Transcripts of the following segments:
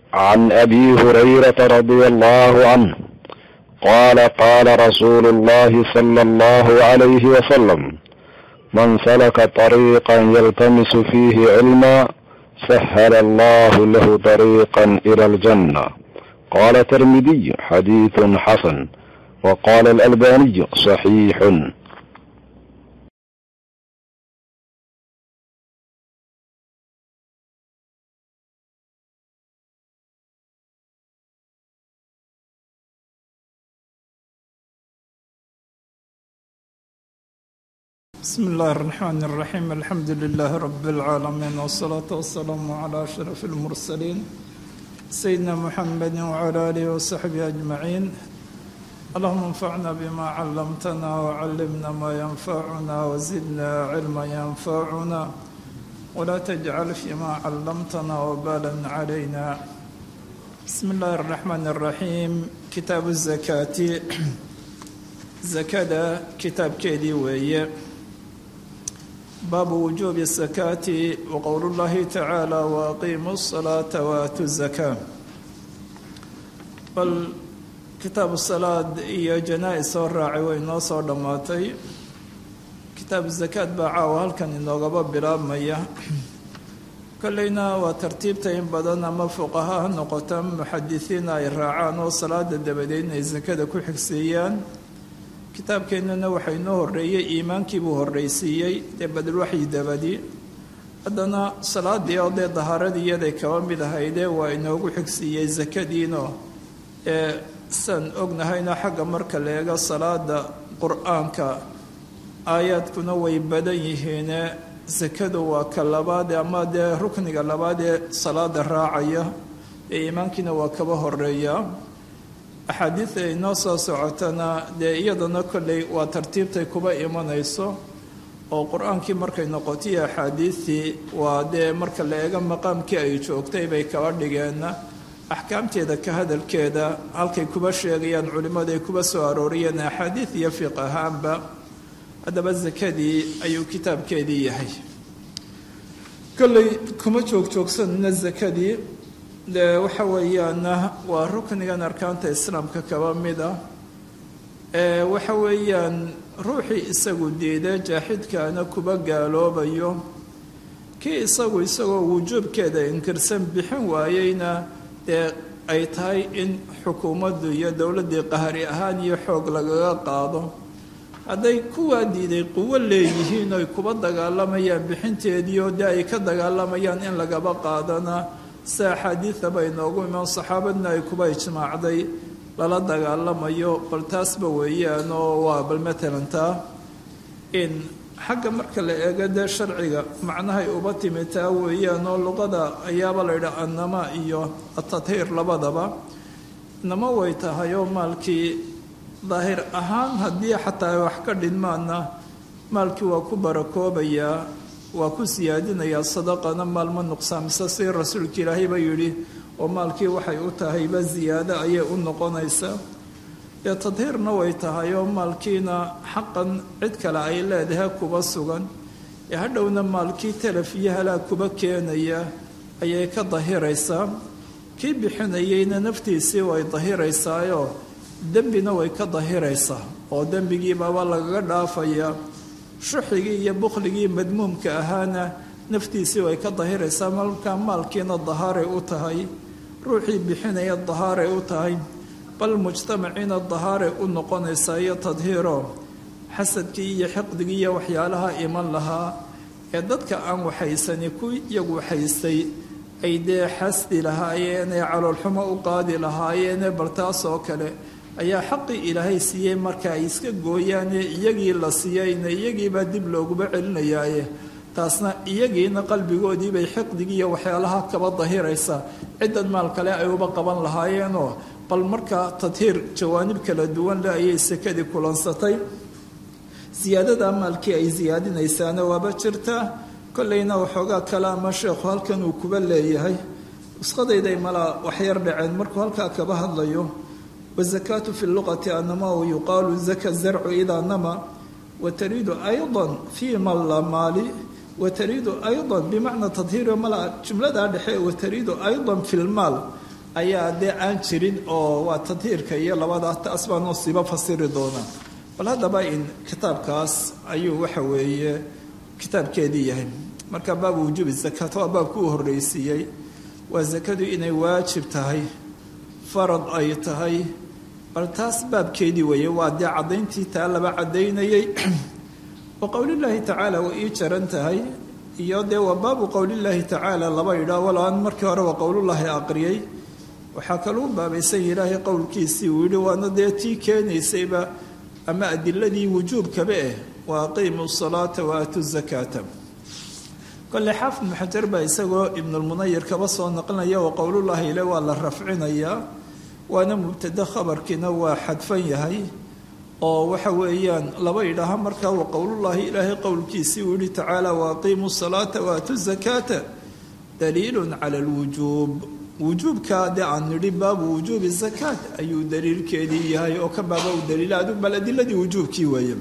عن ابي هريره رضي الله عنه قال قال رسول الله صلى الله عليه وسلم من سلك طريقا يلتمس فيه علما سهل الله له طريقا الى الجنه قال الترمذي حديث حسن وقال الالباني صحيح بسم الله الرحمن الرحيم الحمد لله رب العالمين والصلاة والسلام على أشرف المرسلين سيدنا محمد وعلى آله وصحبه أجمعين اللهم انفعنا بما علمتنا وعلمنا ما ينفعنا وزدنا علما ينفعنا ولا تجعل فيما علمتنا وبالا علينا بسم الله الرحمن الرحيم كتاب الزكاة زكاة كتاب كيدي ويه باب وجوب الزكاة وقول الله تعالى وأقيموا الصلاة وآتوا الزكاة بل كتاب الصلاة إيا جنائز الراعي وإنو صار دماتي كتاب الزكاة باعا وهل كان إنو غبا بلاب ميا كلنا وترتيب تين بدن أما فقهاء نقطة محدثين أي راعان وصلاة الدبدين الزكاة كل حكسيان kitaabkeennana waxaa inoo horreeyey iimaankiibuu horraysiiyey dee badalwaxyi dabadi haddana salaadii oo dee dahaaradii iyaday kaba mid ahaydee waa inoogu xigsiiyey sakadiino ee san ognahayna xagga marka la eego salaada qur-aanka aayaadkuna way badan yihiine sakadu waa ka labaad ama dee rukniga labaad ee salaada raacaya ee iimaankiina waa kaba horeeya axaadiida inoo soo socotana dee iyadana kolley waa tartiibtay kuba imanayso oo qur-aankii markay noqotiyo axaadiidtii waa dee marka la eego maqaamkii ay joogtay bay kaba dhigeenna axkaamteeda ka hadalkeeda halkay kuba sheegayaan culimmadu ay kuba soo arooriyeen axaadiid iyo fiq ahaanba haddaba sakadii ayuu kitaabkeedii yahay kolley kuma joogjoogsanina sakadii dee waxa weeyaana waa ruknigan arkaanta islaamka kaba mid ah ee waxa weeyaan ruuxii isagu diida jaaxidkaana kuba gaaloobayo kii isagu isagoo wujuubkeeda inkirsan bixin waayeyna dee ay tahay in xukuumaddu iyo dowladdii qahari ahaan iyo xoog lagaga qaado hadday kuwaa diiday quwo leeyihiin oy kuba dagaalamayaan bixinteediio dee ay ka dagaalamayaan in lagaba qaadana sida axaadiida bay noogu imaan saxaabadna ay kuba ijmaacday lala dagaalamayo bal taasba weeyaan oo waa bal matalan taa in xagga marka la eego dee sharciga macnahay uba timi taa weeyaan oo luqada ayaaba la yidhaha annama iyo atadhiir labadaba inama way tahay oo maalkii daahir ahaan haddii xataa ay wax ka dhinmaana maalkii waa ku barakoobayaa waa ku siyaadinayaa sadaqana maalma nuqsaamisa si rasuulka ilaahayba yidhi oo maalkii waxay u tahayba ziyaado ayay u noqonaysaa dee tadhiirna way tahay oo maalkiina xaqan cid kale ay leedahay kuba sugan ee hadhowna maalkii talaf iyo halaag kuba keenaya ayay ka dahiraysaa kii bixinayeyna naftiisii way dahiraysaayo dembina way ka dahiraysaa oo dembigiibaba lagaga dhaafayaa shuxigii iyo bukhligii madmuumka ahaana naftiisii way ka dahiraysaa markaa maalkiina dahaaray u tahay ruuxii bixinaya dahaaray u tahay bal mujtamaciina dahaaray u noqonaysaa iyo tadhiiro xasadkii iyo xiqdigii iyo waxyaalaha iman lahaa ee dadka aan waxaysani ku iyagu waxaystay ay dee xasdi lahaayeen ee caloolxumo u qaadi lahaayeene bal taas oo kale ayaa xaqii ilaahay siiyey marka ay iska gooyaane iyagii la siiyeyna iyagiibaa dib looguba celinayaaye taasna iyagiina qalbigoodiibay xiqdigii iyo waxyaalaha kaba dahiraysaa ciddan maal kale ay uba qaban lahaayeenoo bal markaa tadhiir jawaanib kala duwan le ayay sekadii kulansatay siyaadada maalkii ay siyaadinaysaana waaba jirtaa kollayna waxoogaa kale ama sheekhu halkan uu kuba leeyahay nusqadayday malaa waxyar dhaceen markuu halkaa kaba hadlayo wazakaatu fi luqati anama yuqaalu zaka zarcu idaa nama watariidu ayضa fii malamaali watariidu ayضa bimacna tadhiiri mala jumladaa dhexe watariidu ayضa fi lmaal ayaa dee aan jirin oo waa tadhiirka iyo labada taas baanoo siiba fasiri doonaa bal haddaba in kitaabkaas ayuu waxa weeye kitaabkeedii yahay marka baabu wujuubi zakaat waa baabku u horreysiiyey waa sakadu inay waajib tahay farad ay tahay bal taas baabkeedii weeye waa dee caddayntii taa laba caddaynayay wa qowlillaahi tacaala way ii jaran tahay iyo dee waa baabu qowlillaahi tacaala laba idhaa walo aan markii hore waa qowlullaahi aqriyay waxaa kaluu baabaysan ilaahay qowlkiisii uu yidhi waana dee tii keenaysayba ama adiladii wujuubkaba eh wa aqiimu salaata wa aatu zakaata kole xaafid ibnu xajar baa isagoo ibnulmunayir kaba soo naqlinaya wa qowlullaahi ile waa la rafcinayaa waana mubtado khabarkiina waa xadfan yahay oo waxa weeyaan laba idhaaha markaa wa qowlullaahi ilaahay qowlkiisii uu yihi tacaala wa aqiimu salaata wa aatu zakaata daliilun cala alwujuub wujuubka dee aan nidhi baabu wujuubi zakaat ayuu daliilkeedii yahay oo ka baaba u daliila adu bal adiladii wujuubkii weeye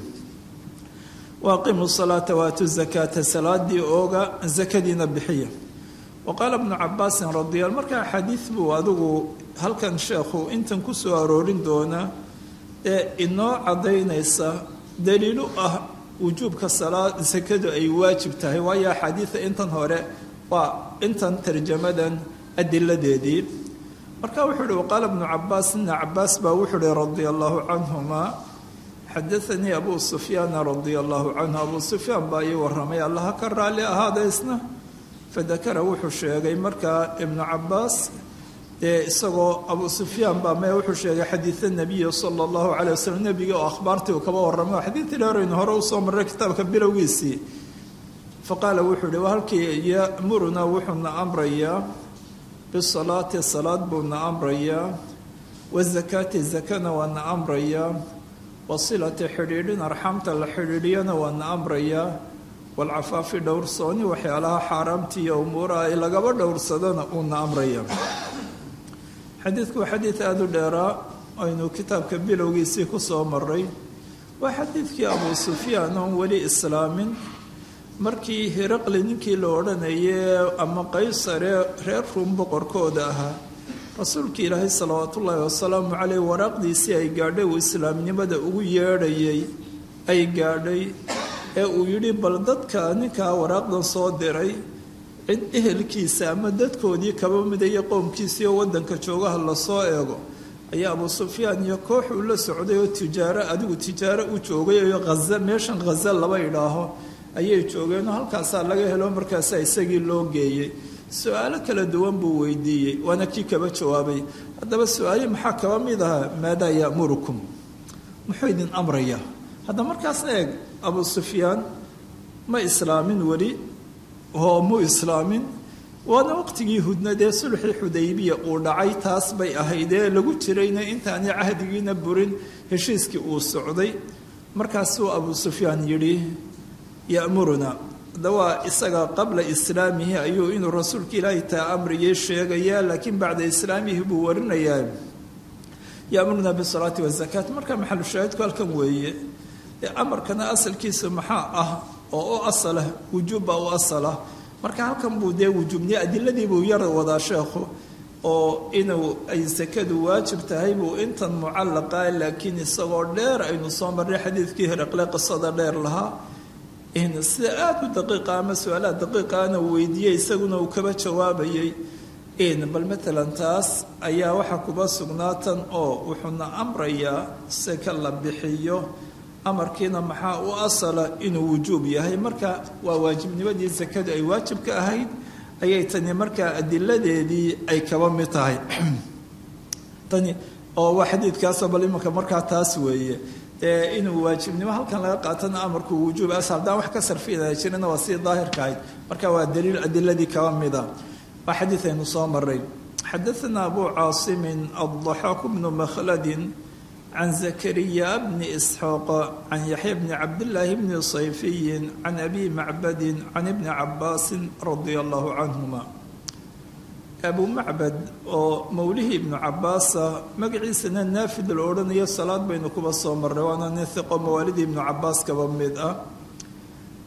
waaqimu salaata waatu zakaata salaadii ooga zakadiina bixiya wa qaala bnu cabaasin radial markaa xadiid buu adigu halkan sheekhu intan ku soo aroorin doona ee inoo caddaynaysa daliilu ah wujuubka salaad sakadu ay waajib tahay waayo axaadiida intan hore waa intan tarjamadan adiladeedii marka wuxuu uhi waqaala bnu cabaas ibna cabaas baa wuxuu uhi radia allahu canhuma xadaanii abu sufyaana radia allahu canhu abu sufyaan baa ii waramay allaha ka raalli ahaada isna fadakara wuxuu sheegay markaa ibnu cabaas dee isagoo abu sufyaan baa me wuxuu sheegay xadiida nabiyi sala allahu calay wasalam nebiga oo akhbaartii uu kaba warramay xadiidii dheeraynu hore usoo marray kitaabka bilowgiisii faqaala wuxuu ihi halkii yamuruna wuxuuna amrayaa bisalaati salaad buuna amrayaa wazakaati zakana waana amrayaa wasilati xidhiidhin arxamta la xidhiidhiyana waana amrayaa walcafaafi dhowrsooni waxyaalaha xaaraamta iyo umuuraha ay lagaba dhowrsadana uuna amraya xadiidku waa xadiid aada u dheeraa aynu kitaabka bilowgiisii ku soo maray waa xadiidkii abuu sufyaan oon weli islaamin markii hiraqli ninkii la odhanayay ama qaysare reer ruum boqorkooda ahaa rasuulkii ilaahay salawaatu ullaahi wasalaamu caleyh waraaqdiisii ay gaadhay uu islaamnimada ugu yeedhayay ay gaadhay ee uu yidhi bal dadka ninkaa waraaqdan soo diray cid ehelkiisa ama dadkoodii kaba midaya qowmkiisii oo waddanka joogaha lasoo eego ayaa abuu sufyaan iyo koox uu la socday oo tijaaro adigu tijaaro u joogay oo haza meeshan khaza laba idhaaho ayay joogeenoo halkaasaa laga helo markaasaa isagii loo geeyey su-aalo kala duwan buu weydiiyey waana kii kaba jawaabay haddaba su-aalihi maxaa kaba mid ahaa maadaa ya'murukum muxuu idin amrayaa hadda markaasna eeg abuu sufyaan ma islaamin weli oo mu islaamin waana waqtigii hudnadee sulxii xudaybiya uu dhacay taas bay ahaydee lagu jirayna intaani cahdigiina burin heshiiskii uu socday markaasuu abuu sufyaan yidhi ya'muruna hadda waa isaga qabla islaamihi ayuu inuu rasuulka ilaahay taa amriyay sheegayaa laakiin bacda islaamihi buu warinayaa ya'muruna bisalaati wazakaat marka maxalu shaahidku halkan weeye dee amarkana asalkiisa maxaa ah oo u asalah wujuubba u asalah marka halkan buu dee wujuubniye adiladii buu yar wadaa sheekhu oo inuu ay sakadu waajib tahay buu intan mucallaqa laakiin isagoo dheer aynu soo marray xadiidkii heraqle qisada dheer lahaa sida aada u daqiiqa ama su-aalaha daqiiqaana uu weydiiyey isaguna uu kaba jawaabayay bal matalan taas ayaa waxaa kuba sugnaatan oo wuxuuna amrayaa seka la bixiyo amarkiina maxaa u asala inuu wujuub yahay marka waa waajibnimadii sakadu ay waajibka ahayd ayay tani markaa adiladeedii ay kaba mid tahay tani oo waa xadiidkaasoo bal imanka markaa taas weeye dee inuu waajibnimo halkan laga qaatana amarku wujuub as haddaan wax ka sarfinaya jirina waa sii daahirka ahayd marka waa daliil adiladii kaba mida waa xadiid aynu soo maray xadaثna abu caasimin الضaxaaq bnu makhladin can zakariya bni isxaaq can yaxya bni cabdillaahi bni sayfiyin can abi macbadin can ibni cabaasin radia allahu canhuma abu macbad oo mowlihii ibnu cabaasa magaciisana naafid la odhanayo salaad baynu kuba soo marray waana nin hiqo mawaalidii ibnu cabaas kaba mid ah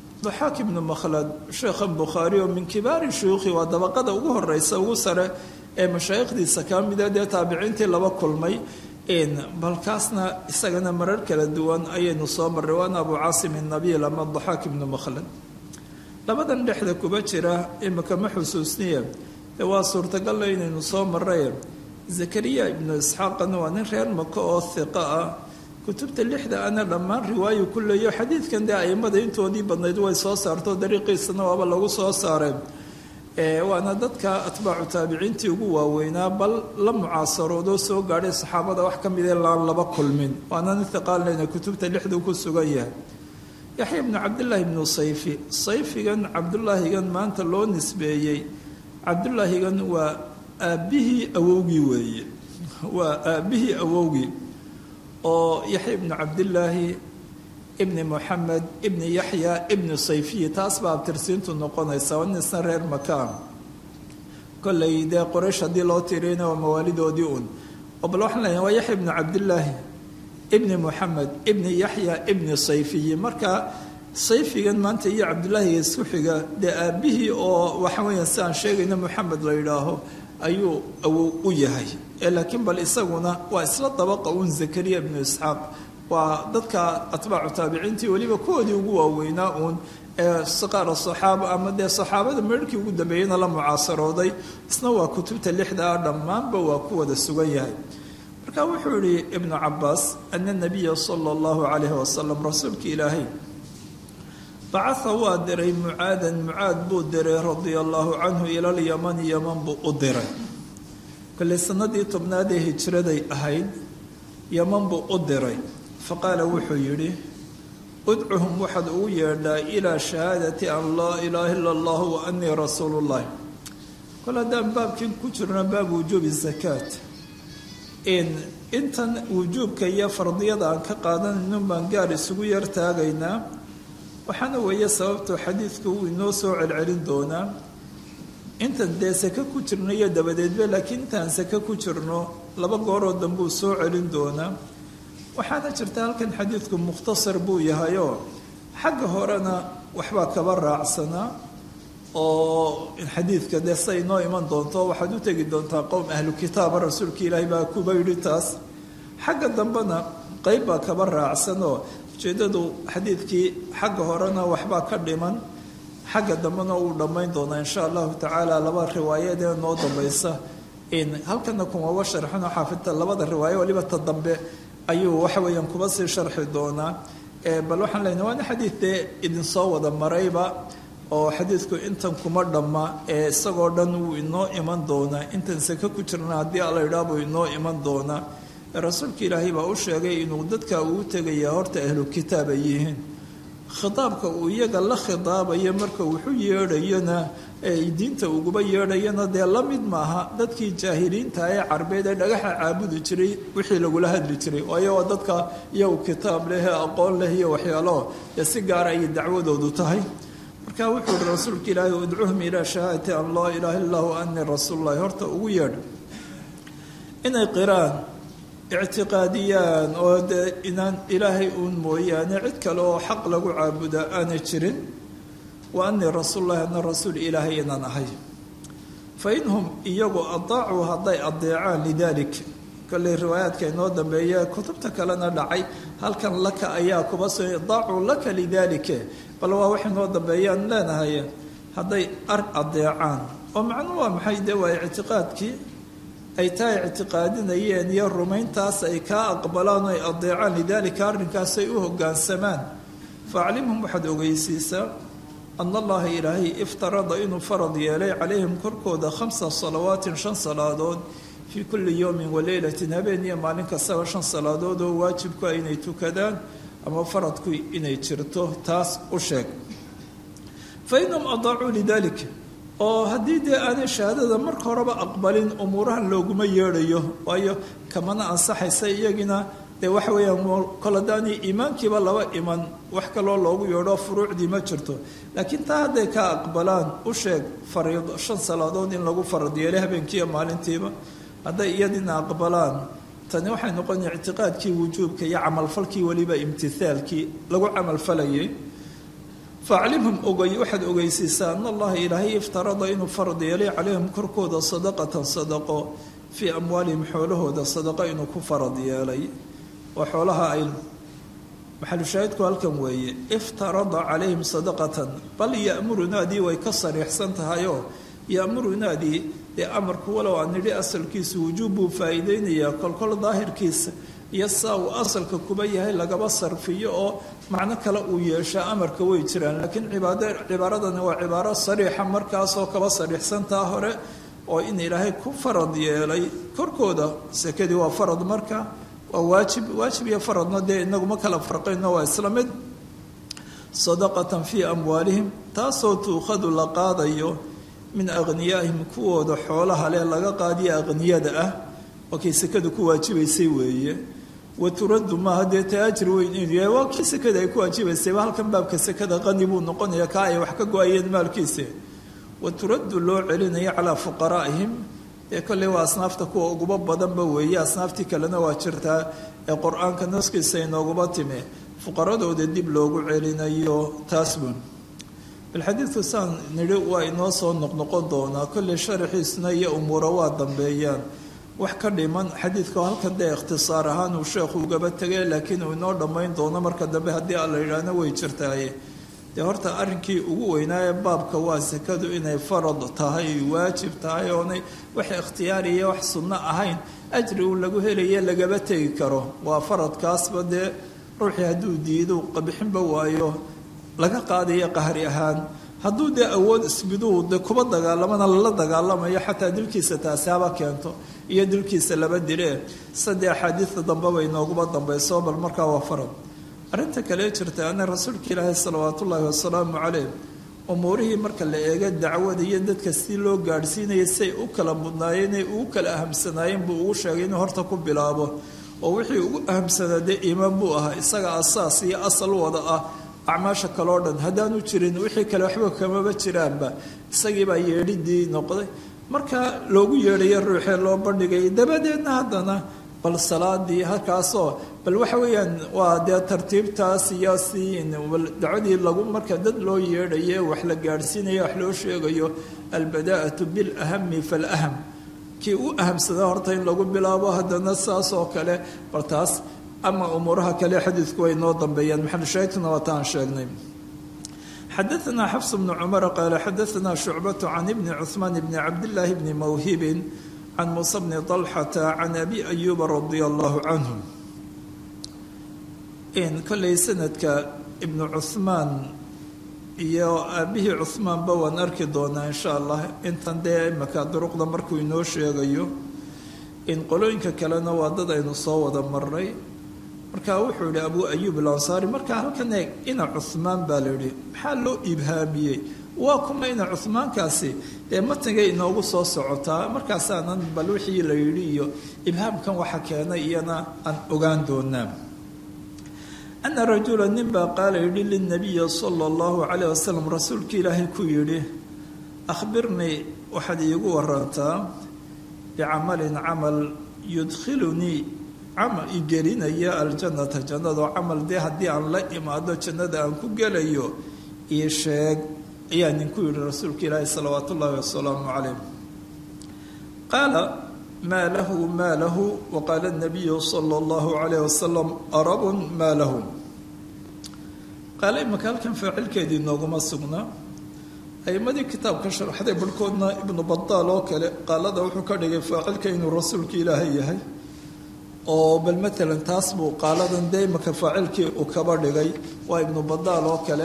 daxaak ibnu makhlad sheekhan bukhaari oo min kibaari shuyuukhi waa dabaqada ugu horeysa ugu sare ee mashaayikhdiisa ka mida dee taabiciintii laba kulmay balkaasna isagana marar kala duwan ayaynu soo marray waana abu caasim inabiil ama daxaak ibnu makhlad labadan dhexda kuba jira imika ma xusuusniye dee waa suurtagalla inaynu soo marray zakariya ibnu isxaaqana waa nin reer maka oo hiqa ah kutubta lixda ana dhammaan riwaayo ku leeyo xadiidkan dee aimada intoodii badnayd way soo saarto dariiqiisana waaba lagu soo saaray waana dadka atbaacu taabiciintii ugu waaweynaa bal la mucaasaroodo soo gaadhay saxaabada wax ka mida laan laba kulmin waana nin hiqaaleyna kutubta lixdu ku sugan yahay yaxya ibnu cabdillaahi ibnu sayfi sayfigan cabdulaahigan maanta loo nisbeeyey cabdulaahigan waa aabbihii awowgii weeye waa aabbihii awowgii oo yaxya ibnu cabdillaahi ibni moxamed ibni yaxya ibni sayfiyi taas baa abtirsiintu noqonaysa waa nisna reer makaan kollay dee qoraysh haddii loo tiriyna waa mawaalidoodii un oo bal waxaan leeyahay waa yaxya ibnu cabdillaahi ibni moxamed ibni yaxya ibni sayfiyi marka sayfigan maanta iyo cabdulaahiga isku xiga dee aabbihii oo waxa weeyaan si aan sheegayna moxamed la yidhaaho ayuu awow u yahay laakiin bal isaguna waa isla dabaqa un zakariya ibnu isxaaq waa dadka atbaacu taabiciintii weliba kuwoodii ugu waaweynaa uun ee siqaara saxaaba ama dee saxaabada meerhkii ugu dambeeyeyna la mucaasarooday isna waa kutubta lixda ah dhammaanba waa ku wada sugan yahay marka wuxuu yihi ibnu cabaas ana nabiya sala allahu calayhi wasalam rasuulka ilaahay bacaa waa diray mucaadan mucaad buu diray radia allahu canhu ila lyamani yaman buu u diray kolley sanadii tobnaad ee hijraday ahayd yaman buu u diray faqaala wuxuu yidhi udcuhum waxaad ugu yeedhaa ilaa shahaadati an laa ilaaha ila allah wa anii rasuulu llahi kol haddaan baabkin ku jirno baab wujuubi zakaat intan wujuubka iyo fardiyada aan ka qaadanayno baan gaar isugu yar taagaynaa waxaana weeye sababtoo xadiidku wuu inoo soo celcelin doonaa intan dee sake ku jirno iyo dabadeedba laakiin intaan sake ku jirno laba gooroo dambuu soo celin doonaa waxaana jirta halkan xadiidku mukhtasar buu yahayoo xagga horena waxbaa kaba raacsanaa oo xadiidka dee sa inoo iman doonto waxaad u tegi doontaa qowm ahlu kitaaba rasuulka ilaahay baa kuba yidhi taas xagga dambena qeyb baa kaba raacsanoo ujeeddadu xadiidkii xagga horena waxbaa ka dhiman xagga dambena uu dhammayn doonaa insha allahu tacaala laba riwaayad ee noo dambaysa halkana kumaba sharxino xaafidta labada riwaayo waliba ta dambe ayuu waxa weeyaan kuba sii sharxi doonaa bal waxaan leenahay waana xadiid dee idinsoo wada marayba oo xadiidku intan kuma dhamma ee isagoo dhan wuu inoo iman doonaa intan sake ku jirna haddii alla idhaa buu inoo iman doonaa rasuulka ilaahay baa u sheegay inuu dadka uu tegaya horta ahlu kitaab ay yihiin khitaabka uu iyaga la khitaabayo marka wuxuu yeedhayona diinta uguba yeedhayana dee la mid maaha dadkii jaahiliinta ee carbeed ee dhagaxa caabudi jiray wixii lagula hadli jiray waayo waa dadka iyagu kitaab leh ee aqoon leh iyo waxyaalo dee si gaara ayay dacwadoodu tahay marka wuxuu ihi rasuulka ilaahay udcuhum ilaa shahaadati an laa ilaaha illah wa anii rasuululahi horta ugu yeedha inay qiraan ictiqaadiyaan oo dee inaan ilaahay uun mooyaane cid kale oo xaq lagu caabudaa aanay jirin wa anii rasuululahi ana rasuul ilaahay inaan ahay fa inhum iyagu adaacuu hadday adeecaan lidalik kolley riwaayaadka inoo dambeeya kutubta kalena dhacay halkan laka ayaa kuba so daacuu laka lidalike bal waa wax inoo dambeeyaan leenahay hadday ar adeecaan oo macnuu waa maxay dee waa ictiqaadkii ay taa ictiqaadinayeen iyo rumayntaas ay kaa aqbalaan o ay adeecaan lidaalika arrinkaasay u hoggaansamaan faaclimhum waxaad ogeysiisaa ana allaha ilaahay iftarada inuu farad yeelay calayhim korkooda khamsa salawaatin shan salaadood fii kulli yowmin waleylatin habeen iyo maalin kastaba shan salaadood oo waajibku inay tukadaan ama faradku inay jirto taas u sheeg fa inahum adaacuu lidalik oo haddii dee aanay shahaadada marka horeba aqbalin umuurahan looguma yeedhayo waayo kamana ansaxaysa iyagina dee waxa weeyaan kol haddaani iimaankiiba laba iman wax kaloo loogu yeedho furuucdii ma jirto laakiin taa hadday ka aqbalaan u sheeg fariido shan salaadood in lagu farad yeelay habeenkiiyo maalintiiba hadday iyadina aqbalaan tani waxay noqon ictiqaadkii wujuubka iyo camalfalkii weliba imtihaalkii lagu camalfalayay faaclimhum ogay waxaad ogeysiisaa an allaha ilaahay iftarada inuu farad yeelay calayhim korkooda sadaqatan sadaqo fii amwaalihim xoolahooda sadaqo inuu ku farad yeelay oo xoolaha ay maxalushaahidku halkan weeye iftarada calayhim sadaqatan bal ya'murunaadii way ka sariixsan tahayoo ya'murunaadii dee amarku walow aan nidhi asalkiisa wujuub buu faa'iideynayaa kolkol daahirkiisa iyo saa uu asalka kuba yahay lagaba sarfiyo oo macno kale uu yeeshaa amarka way jiraan laakiin cibaad cibaaradani waa cibaaro sariixa markaasoo kaba sariixsantaa hore oo in ilaahay ku farad yeelay korkooda sekadii waa farad marka waa waajib waajib iyo faradna dee inaguma kala farqayno waa isla mid sadaqatan fii amwaalihim taasoo tuukhadu la qaadayo min akhniyaa'ihim kuwooda xoolaha leh laga qaadiyo akhniyada ah waa kay sekada ku waajibaysay weeye wa turaddu maaha dee ta ajri weyn inuu yahay waa kii sekada ay ku waajibaysayba halkan baabka sekada qani buu noqonaya kaa ay wax ka go-ayeen maalkiisa wa turaddu loo celinayo calaa fuqaraa'ihim ee kolley waa asnaafta kuwa uguba badanba weeye asnaaftii kalena waa jirtaa ee qur-aanka naskiisa inooguba timi fuqaradooda dib loogu celinayo taasbun bal xadiidku saan nidhi waa inoo soo noqnoqon doonaa kolley sharaxiisna iyo umuura waa dambeeyaan wax ka dhiman xadiidka halkan dee ikhtisaar ahaan uu sheekhu ugaba tegay laakiin uu inoo dhammayn doono marka dambe haddii aan la yidhaahno way jirtaaye dee horta arrinkii ugu weynaaye baabka waa sekadu inay farad tahay waajib tahay oonay wax ikhtiyaariya wax sunno ahayn ajri uu lagu helaye lagaba tegi karo waa faradkaasba dee ruuxii hadduu diido qabixinba waayo laga qaadayo qahri ahaan hadduu dee awood isbiduu de kuba dagaalamana lala dagaalamayo xataa dilkiisa taasi haba keento iyo dilkiisa laba dilee sadde axaadiida dambeba inooguba dambayso bal markaa waa farad arrinta kale jirta ana rasuulka ilaahi salawaat ullaahi wasalaamu caleyh umuurihii marka la eego dacwada iyo dadka si loo gaadhsiinaya siay u kala mudnaayeen ay ugu kala ahamsanaayeen buu ugu sheegay inuu horta ku bilaabo oo wixii ugu ahamsanaa dee iimaan buu ahaa isaga asaas iyo asal wada ah acmaasha kaleo dhan haddaanu jirin wixii kale waxba kamaba jiraanba isagiibaa yeedhidii noqday marka loogu yeedhayo ruuxee loo bandhigay dabadeedna haddana bal salaadii halkaasoo bal waxa weeyaan waa dee tartiibtaas iyo si dacwadii lagu marka dad loo yeedhaye wax la gaadhsiinayo wax loo sheegayo albadaa'atu bilahami falaham kii u ahamsada horta in lagu bilaabo haddana saas oo kale bal taas ama umuuraha kale xadiidku way noo dambeeyaan maxalushaahidkuna waa taan sheegnay xadaثna xfs bn cmr qaala xadaثna shucbaة can ibni cثmaan bni cabdالlahi bni mawhibin can muuse bni طalxata can abi ayuba radia allahu canhu kolley sanadka ibnu cuثmaan iyo aabihii cuثmaanba waan arki doonaa in sha allah intan dee imaka duruqda markuu inoo sheegayo in qolooyinka kalena waa dad aynu soo wada maray marka wuxuu yihi abu ayub alansaari marka halkan eeg ina cuhmaan baa la yihi maxaa loo ibhaamiyey waa kuma ina cuhmaankaasi dee matnigay inoogu soo socotaa markaasaanan bal wixii la yidhi iyo ibhaamkan waxa keenay iyana aan ogaan doonaa ana rajula nin baa qaala yidhi lilnabiyi sala allahu calayh wasalam rasuulka ilaahay ku yidhi akhbirnii waxaad iigu warantaa bicamalin camal yudkhilunii camal igelinaya aljannata jannado camal dee haddii aan la imaado jannada aan ku gelayo io sheeg ayaa ninku yihi rasuulka ilaahi salawaat ullaahi wasalaamu calayh qaala maa lahu maa lahu waqaala nabiyu sala allahu calayh wasalam arabun maa lahu qaala imaka halkan faacilkeedii nooguma sugnaa aimadii kitaabka sharxday barhkoodna ibnu badaal oo kale qaalada wuxuu ka dhigay faacilka inuu rasuulka ilaahay yahay oo bal matalan taas buu qaaladan dee imaka faacilkii uu kaba dhigay waa ibnu badaal oo kale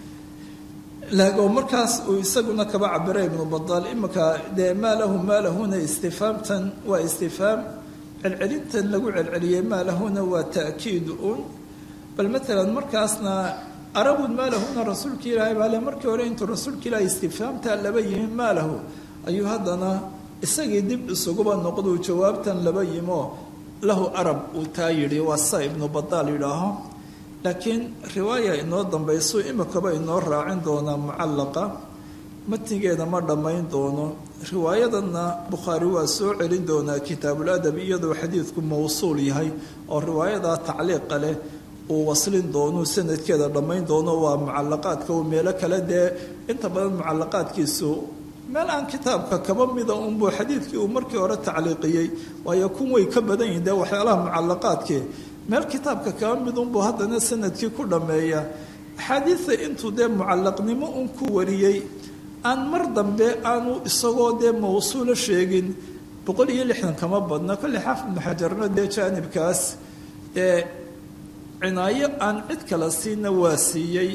oo markaas uu isaguna kaba cabiray ibnu badaal imaka dee maa lahu maa lahuna istifaamtan waa istifaam celcelintan lagu celceliyey maa lahuna waa ta'kiid un bal matalan markaasna arabun maa lahuna rasuulka ilaahay baale markii hore intuu rasuulka ilaahay istifaamtaa laba yimin maa lahu ayuu haddana isagii dib isuguba noqduu jawaabtan laba yimo lahu arab uu taa yidhi waa sa ibnu badaal yidhaaho laakiin riwaaya inoo dambayso imikaba inoo raacin doonaa mucallaqa matnigeeda ma dhammayn doono riwaayadanna bukhaari waa soo celin doonaa kitaabuladab iyadoo xadiidku mawsuul yahay oo riwaayadaa tacliiqa leh uu waslin doono sanadkeeda dhammayn doono waa mucalaqaadka uu meelo kale dee inta badan mucalaqaadkiisu meel aan kitaabka kaba mida unbuu xadiidkii uu markii hore tacliiqiyey waayo kun way ka badan yihin dee waxyaalaha mucalaqaadkii meel kitaabka kaba mid unbuu haddana sanadkii ku dhammeeya axaadiida intuu dee mucalaqnimo un ku wariyey aan mar dambe aanu isagoo dee mawsuulo sheegin boqol iyo lixdan kama badna kolley xaafid ibnu xajarna dee jaanibkaas ee cinaayo aan cid kala siinna waa siiyey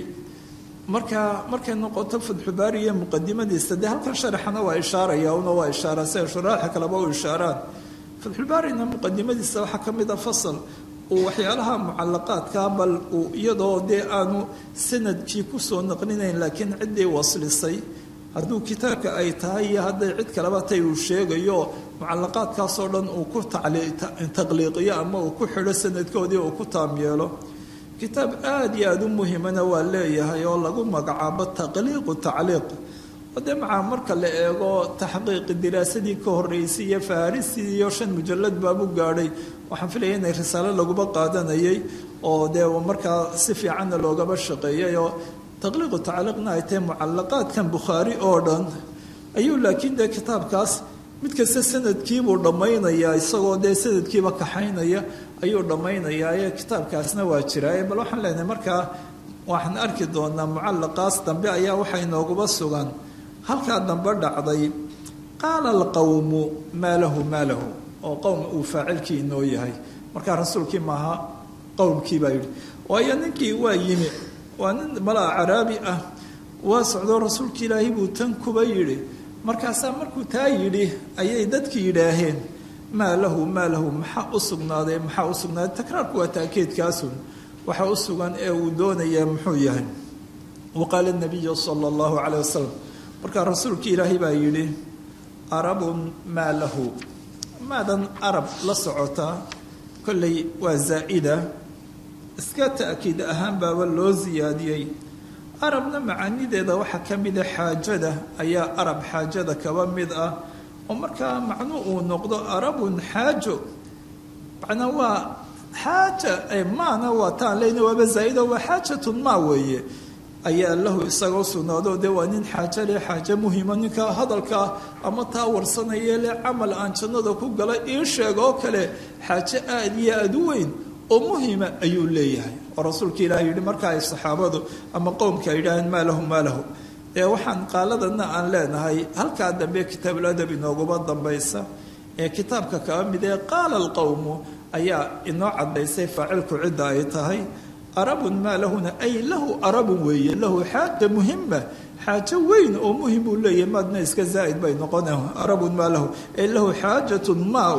marka markay noqoto fatxubaari iyo muqadimadiisa dee halkan sharaxana waa ishaaraya una waa ishaara sida shuraaxa kaleba u ishaaraan fatxubaarina muqadimadiisa waxaa ka mid a fasal uu waxyaalaha mucalaqaadka bal uu iyadoo dee aanu sanadkii kusoo naqlinayn laakiin ciddii waslisay hadduu kitaabka ay tahay iyo hadday cid kaleba tay uu sheegayo mucalaqaadkaasoo dhan uu ku taqliiqiyo ama uu ku xidho sanadkoodii uu ku taam yeelo kitaab aada iyo aada u muhimana waa leeyahay oo lagu magacaabo taqliiqu tacliiq de macaa marka la eego taxqiiqi diraasadii ka horeysay iyo farisi iyo shan mujalad baabu gaadhay waxaan filaya inay risaalo laguba qaadanayay oo dee markaa si fiicanna loogaba shaqeeyay oo taqliiqu tacliiqna ay tahay mucalaqaadkan bukhaari oo dhan ayuu laakiin dee kitaabkaas mid kasta sanadkiibuu dhammaynayaa isagoo dee sanadkiiba kaxaynaya ayuu dhammaynayaa ee kitaabkaasna waa jiraa bal waxaan leenahay markaa waxaan arki doonaa mucalaqaas dambe ayaa waxay nooguba sugan halkaa dambe dhacday qaala alqowmu maa lahu maa lahu oo qowm uu faacilkii inoo yahay markaa rasuulkii maaha qowmkii baa yidhi waayo ninkii waa yimi waa nin malaa caraabi ah waa socdoo rasuulka ilaahay buu tan kuba yidhi markaasaa markuu taa yidhi ayay dadki yidhaaheen maa lahu maa lahu maxaa u sugnaaday maxaa u sugnaaday takraarku waa taakiidkaasun waxa u sugan ee uu doonayaa muxuu yahay wa qaala nabiyu sala allahu caleyh wasalam markaa rasuulkii ilaahay baa yidhi arabun maa lahu maadan arab la socotaa kolley waa zaa'ida iska ta'kiid ahaan baaba loo siyaadiyey arabna macaanideeda waxaa ka mida xaajada ayaa arab xaajada kaba mid ah oo markaa macnuu uu noqdo arabun xaajo macnaa waa xaaja maana waa taan leyna waaba zaa'ida waa xaajatun maa weeye ayaa lahu isagoo sugnaado dee waa nin xaajo leh xaajo muhima ninka hadalkaa ama taa warsanaya leh camal aan jannada ku gala ii sheega oo kale xaajo aad iyo aad u weyn oo muhima ayuu leeyahay oo rasuulka ilaah yidhi marka ay saxaabadu ama qowmka ay yidhaaheen maa lahu maa lahu ee waxaan qaaladana aan leenahay halkaa dambe kitaabuladab inooguma dambaysa ee kitaabka kaba mid ee qaala alqowmu ayaa inoo cadaysay faacilku cidda ay tahay arabun maa lahuna ay lahu arabun weeye lahu xaaja muhima xaajo weyn oo muhim uu leeyahay maadna iska zaa'id bay noqona arabun maa lahu ay lahu xaajatun maa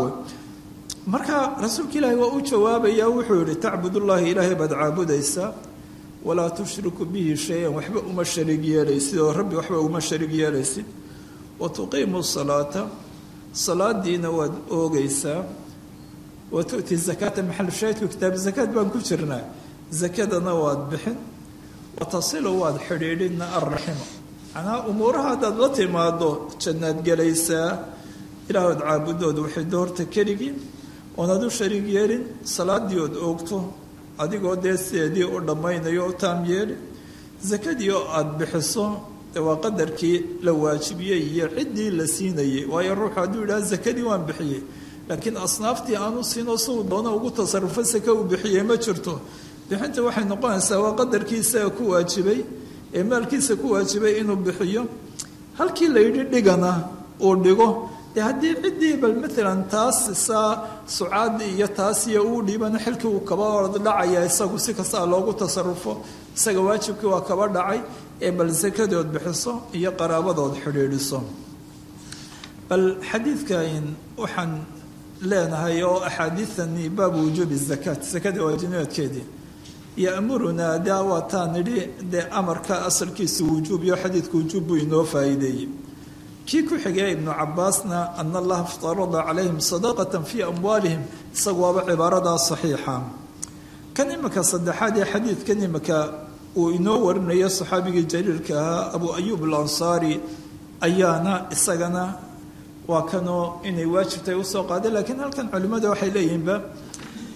marka rasuulka ilaahi waa u jawaabaya wuxuu yihi tacbudullahi ilaahay baad caabudaysaa walaa tushriku bihi shay-an waxba uma sharig yeelaysid oo rabbi waxba uma sharig yeelaysid wa tuqiimu salaata salaadiina waad oogaysaa wa tu'ti zakaata maxal shaahidku kitaab zakaad baan ku jirnaa zakadana waad bixin wa tasilu waad xidhiidhina alraxima macnaha umuuraha haddaad la timaado jannaad gelaysaa ilaahood caabudood waxay doorta keligii oonaad u shariig yeelin salaadii ood oogto adigoo dee sideedii u dhammaynayo u taam yeeli sakadii oo aada bixiso waa qadarkii la waajibiyey iyo ciddii la siinayay waayo ruuxu hadduu yidhaha sakadii waan bixiyey laakiin asnaaftii aanu siinoo siduu doono ugu tasarufo sake uu bixiyey ma jirto bixinta waxay noqonaysaa waa qadarkii isaga ku waajibay ee maalkiisa ku waajibay inuu bixiyo halkii la yidhi dhigana uu dhigo dee haddii ciddii bal maalan taas saa sucaadii iyo taas iyo uu dhiibana xilkii uu kaba ord dhacaya isagu si kastaa loogu tasarufo isaga waajibkii waa kaba dhacay ee bal sakadood bixiso iyo qaraabadood xidhiidhiso bal xadiidkan waxaan leenahay oo axaadiidani baabu wujuubi zakaat sakada waajibnimadkeedii yamurunaa daa waataan nidhi dee amarka asalkiisa wujuub iyo xadiidka wujuub buu inoo faa'iideeyey kii ku xigay ibnu cabaasna ana allaha iftarada calayhim sadaqata fii amwaalihim isagu waaba cibaaradaa saxiixa kan imika saddexaad ee xadiidkan imika uu inoo warinayo saxaabigii jaliilka ahaa abu ayuub alansaari ayaana isagana waa kanoo inay waajibtahay usoo qaaday laakiin halkan culimmada waxay leeyihiinba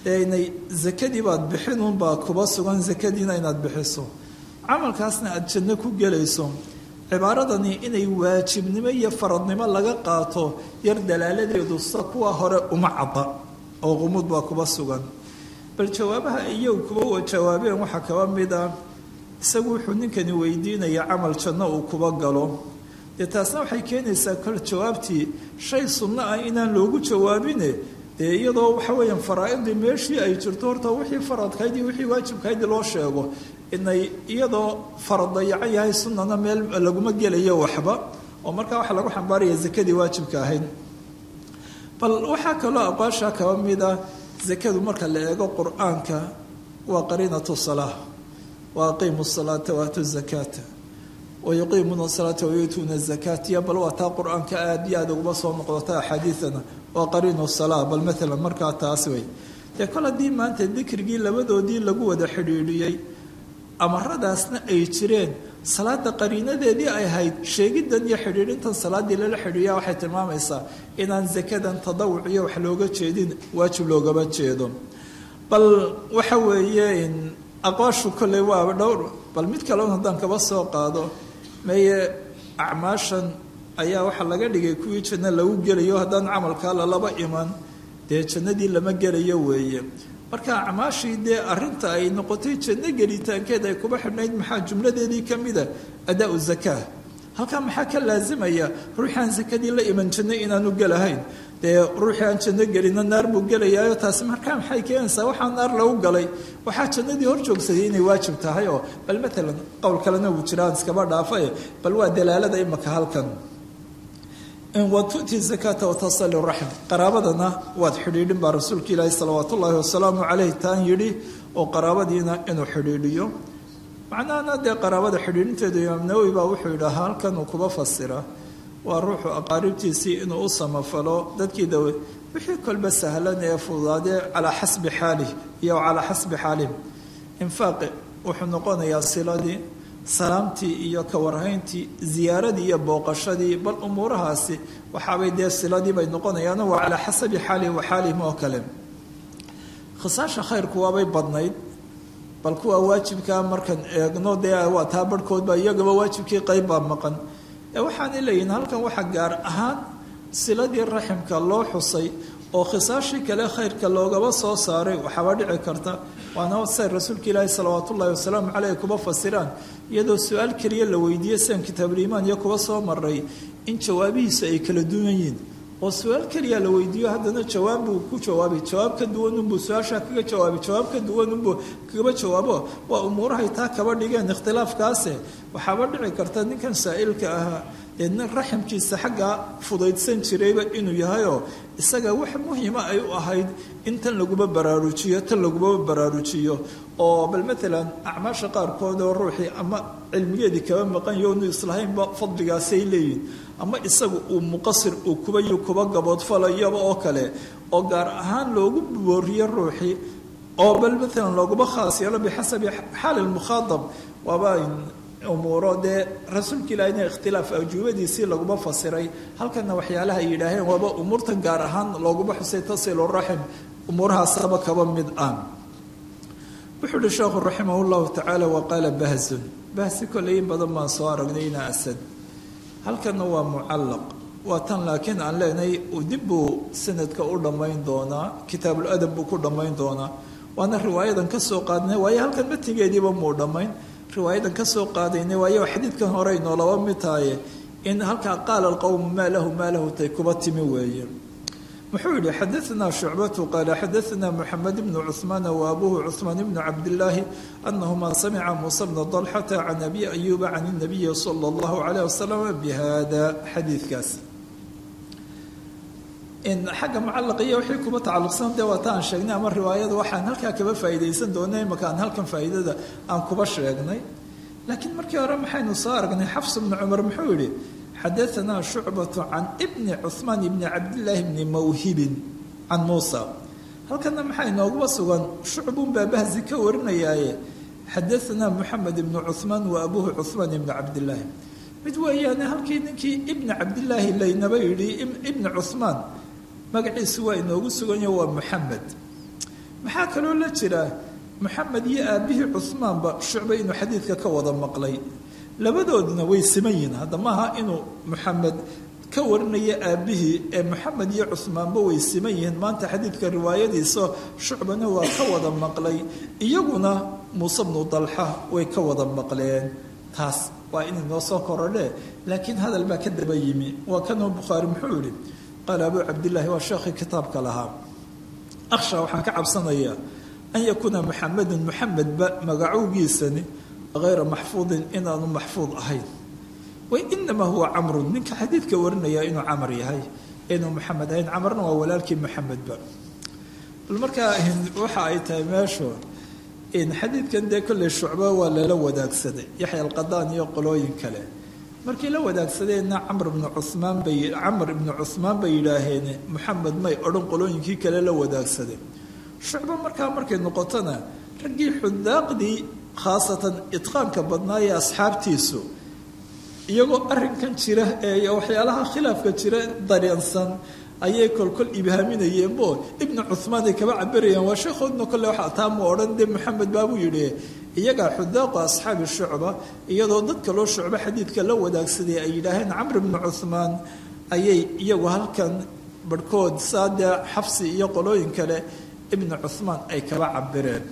inay zakadii baad bixinunbaa kuba sugan zakadiina inaad bixiso camalkaasna aada janno ku gelayso cibaaradani inay waajibnimo iyo faradnimo laga qaato yar dalaaladeedu sa kuwa hore uma cadda oo qumuud baa kuba sugan bal jawaabaha iyagu kuba jawaabeen waxaa kaba mid ah isagu wuxuu ninkani weydiinaya camal janno uu kuba galo dee taasna waxay keenaysaa kol jawaabtii shay sunno ah inaan loogu jawaabine dee iyadoo waxa weeyaan faraa-idii meeshii ay jirto horta wixii faradkayd iyo wixii waajibkayd loo sheego inay iyadoo farad dayacan yahay sunnana meel laguma gelayo waxba oo markaa waxaa lagu xambaaraya zakadii waajibka ahayd bal waxaa kaloo aqwaasha kaba mid ah zakadu marka la eego qur-aanka waa qariinatu salaa wa aqiimu salaata waatu zakaata wayuqiimuuna salaata wayuutuuna zakaatiya bal waa taa qur-aanka aada iyo aada uguma soo noqdota axaadiidana waa qariinu salaa bal maalan markaa taas wey dee kol haddii maanta dikrigii labadoodii lagu wada xidhiidhiyey amaradaasna ay jireen salaada qariinadeedii ay ahayd sheegidan iyo xidhiidhintan salaaddii lala xidhiiya waxay tilmaamaysaa inaan zakadan tadawuc iyo wax looga jeedin waajib loogama jeedo bal waxa weeye aqwaashu kolley waa dhowr bal mid kaleon haddaan kaba soo qaado meye acmaashan ayaa waxaa laga dhigay kuwii janno lagu gelayo haddaan camalkaa lalaba iman dee jannadii lama gelayo weeye marka acmaashii dee arinta ay noqotay janno gelitaankeed ay kuba xidhnayd maxaa jumladeedii ka mida adaa-u zakaa halkaa maxaa ka laasimaya ruuxii aan sakadii la iman janno inaanu gelahayn dee ruuxii aan janno gelina naar buu gelayaayo taasi markaa maxay keenaysaa waxaa naar lagu galay waxaa jannadii hor joogsaday inay waajib tahay oo bal maalan qowl kalena wuu jiraan iskaba dhaafae bal waa dalaalada imaka halkan wa tu'ti zakata watasali raxm qaraabadana waad xidhiidhin baa rasuulka ilaahi salawaat ullaahi wasalaamu caleyh taan yidhi oo qaraabadiina inuu xidhiidhiyo macnahana dee qaraabada xidhiidhinteedu imaam nawowi baa wuxuu yidhaha halkan uu kuba fasira waa ruuxu aqaaribtiisii inuu u samafalo dadkii dawe wixii kolba sahlan ee fududaadee calaa xasbi xaalih iyo calaa xasbi xaalih infaaqi wuxuu noqonayaa siladii salaamtii iyo kawarhayntii ziyaaradii iyo booqashadii bal umuurahaasi waxaabay dee siladii bay noqonayaan waa calaa xasabi xaalih wa xaalihim oo kale khisaasha khayrku waabay badnayd bal kuwa waajibkaa markan eegno dee waa taa barhkoodba iyagaba waajibkii qayb baa maqan ee waxaanay leeyihin halkan waxaa gaar ahaan siladii raximka loo xusay oo khisaashii kale khayrka loogaba soo saaray waxaaba dhici karta waana say rasuulka ilaahi salawaat ullahi wasalaamu caleyh kuba fasiraan iyadoo su-aal keliya la weydiiyey sian kitaabuliimaan iyo kuba soo maray in jawaabihiisu ay kala duwan yihiin oo su-aal keliya la weydiiyo haddana jawaab buu ku jawaabay jawaab ka duwanunbuu su-aashaa kaga jawaabay jawaab ka duwanunbuu kagaba jawaabo waa umuurahay taa kaba dhigeen ikhtilaafkaase waxaaba dhici karta ninkan saa'ilka ahaa dee nin raximkiisa xaggaa fudaydsan jirayba inuu yahayoo isaga wax muhima ay u ahayd in tan laguma baraarujiyo tan laguma baraarujiyo oo bal maalan acmaasha qaarkood oo ruuxii ama cilmigeedii kaba maqan yo nu islahaynba fadligaasay leeyihin ama isagu uu muqasir uu kuba yu kuba gaboodfalayaba oo kale oo gaar ahaan loogu booriyo ruuxii oo bal maalan looguma khaas yeelo bixasabi xaali lmukhaadab waaba umuuro dee rasuulka ilaahina ikhtilaaf ajuubadiisii laguma fasiray halkana waxyaalaha ay yidhaaheen waaba umuurtan gaar ahaan looguma xusay tasilu raxim umuurahaasaba kaba mid ah wuxuu uhi sheekhu raximah llahu tacaala wa qaala bahzun bahsi kolley in badan baan soo aragnay ina asad halkana waa mucallaq waa tan laakiin aan leenahay dib buu sanadka u dhammayn doonaa kitaabuladab buu ku dhammayn doonaa waana riwaayadan ka soo qaadnay waayo halkan matigeediiba muu dhammayn riwaayadan ka soo qaadaynay waayo xadiidkan hore inoo laba mid tahaye in halkaa qaala alqowmu maa lahu maa lahu tay kuba timi weeye muxuu yihi xadaanaa shucbatu qaala xadaanaa moxamed bnu cuhmaana wa abuhu cuhmaan bnu cabdillaahi anahuma samica muusa bna dalxata can abi ayuuba can inabiyi sala allahu calayh wasalam bihada xadiidkaas xagga mucalaqiya wixii kuba tacalluqsan dee waata aan sheegnay ama riwaayada waxaan halkaa kaba faa'iidaysan doonay imaka aan halkan faa'iidada aan kuba sheegnay laakiin markii hore maxaynu soo aragnay xafs bnu cumar muxuu yihi xadaanaa shucbatu can ibni cuhmaan ibni cabdillaahi bni mawhibin can muusa halkana maxaa inooguba sugan shucbun baa bahsi ka warinayaaye xadaanaa moxamed ibnu cuhmaan wa abuhu cuhmaan ibni cabdillaahi mid weeyaane halkii ninkii ibni cabdillaahi laynaba yidhi ibni cuhmaan magaciisu waa inoogu suganya waa moxamed maxaa kaloo la jira moxamed iyo aabihii cuhmaanba shucbe inuu xadiidka ka wada maqlay labadooduna way siman yihiin hadda maaha inuu moxamed ka warinaya aabihii ee moxamed iyo cuhmaanba way siman yihiin maanta xadiidka riwaayadiisa shucbana waa ka wada maqlay iyaguna muuse bnu dalxa way ka wada maqleen taas waa inay noo soo korodhe laakiin hadal baa ka daba yimi waa kanoo bukhaari muxuu yihi qaala abuu cabdillaahi waa sheekhii kitaabka lahaa akhsha waxaan ka cabsanayaa an yakuuna muxamedun muxamedba magacowgiisani hayra maxfuudin inaanu maxfuud ahayn wainamaa huwa camrun ninka xadiidka warinaya inuu camar yahay inuu maxamed ahayn camarna waa walaalkii maxamedba bal markaa waxa ay tahay meeshu xadiidkan dee kolley shucba waa lala wadaagsaday yaxya alqadaan iyo qolooyin kale markii la wadaagsadeenna camr ibnu cumaan bay camr ibnu cuhmaan bay yidhaaheen moxamed may odhan qolooyinkii kale la wadaagsaday shucba markaa markay noqotona raggii xudaaqdii khaasatan idqaanka badnaa ee asxaabtiisu iyagoo arrinkan jira ee waxyaalaha khilaafka jira dareensan ayay kolkol ibhaaminayeenbo ibnu cuhmaan ay kaba cabirayaan waa sheekhoodna kolle waxa taamu odhan dee maxamed baabuu yidhi iyagaa xudaaqu asxaabi shucba iyadoo dadka loo shucbo xadiidka la wadaagsaday ay yidhaaheen camr ibnu cuhmaan ayay iyagu halkan barhkood saadee xabsi iyo qolooyin kale ibnu cuhmaan ay kaba cabireen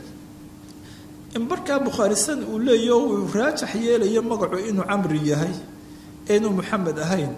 in markaa bukhaarisan uu leeyaho uu raajax yeelayo magacu inuu camri yahay inuu maxamed ahayn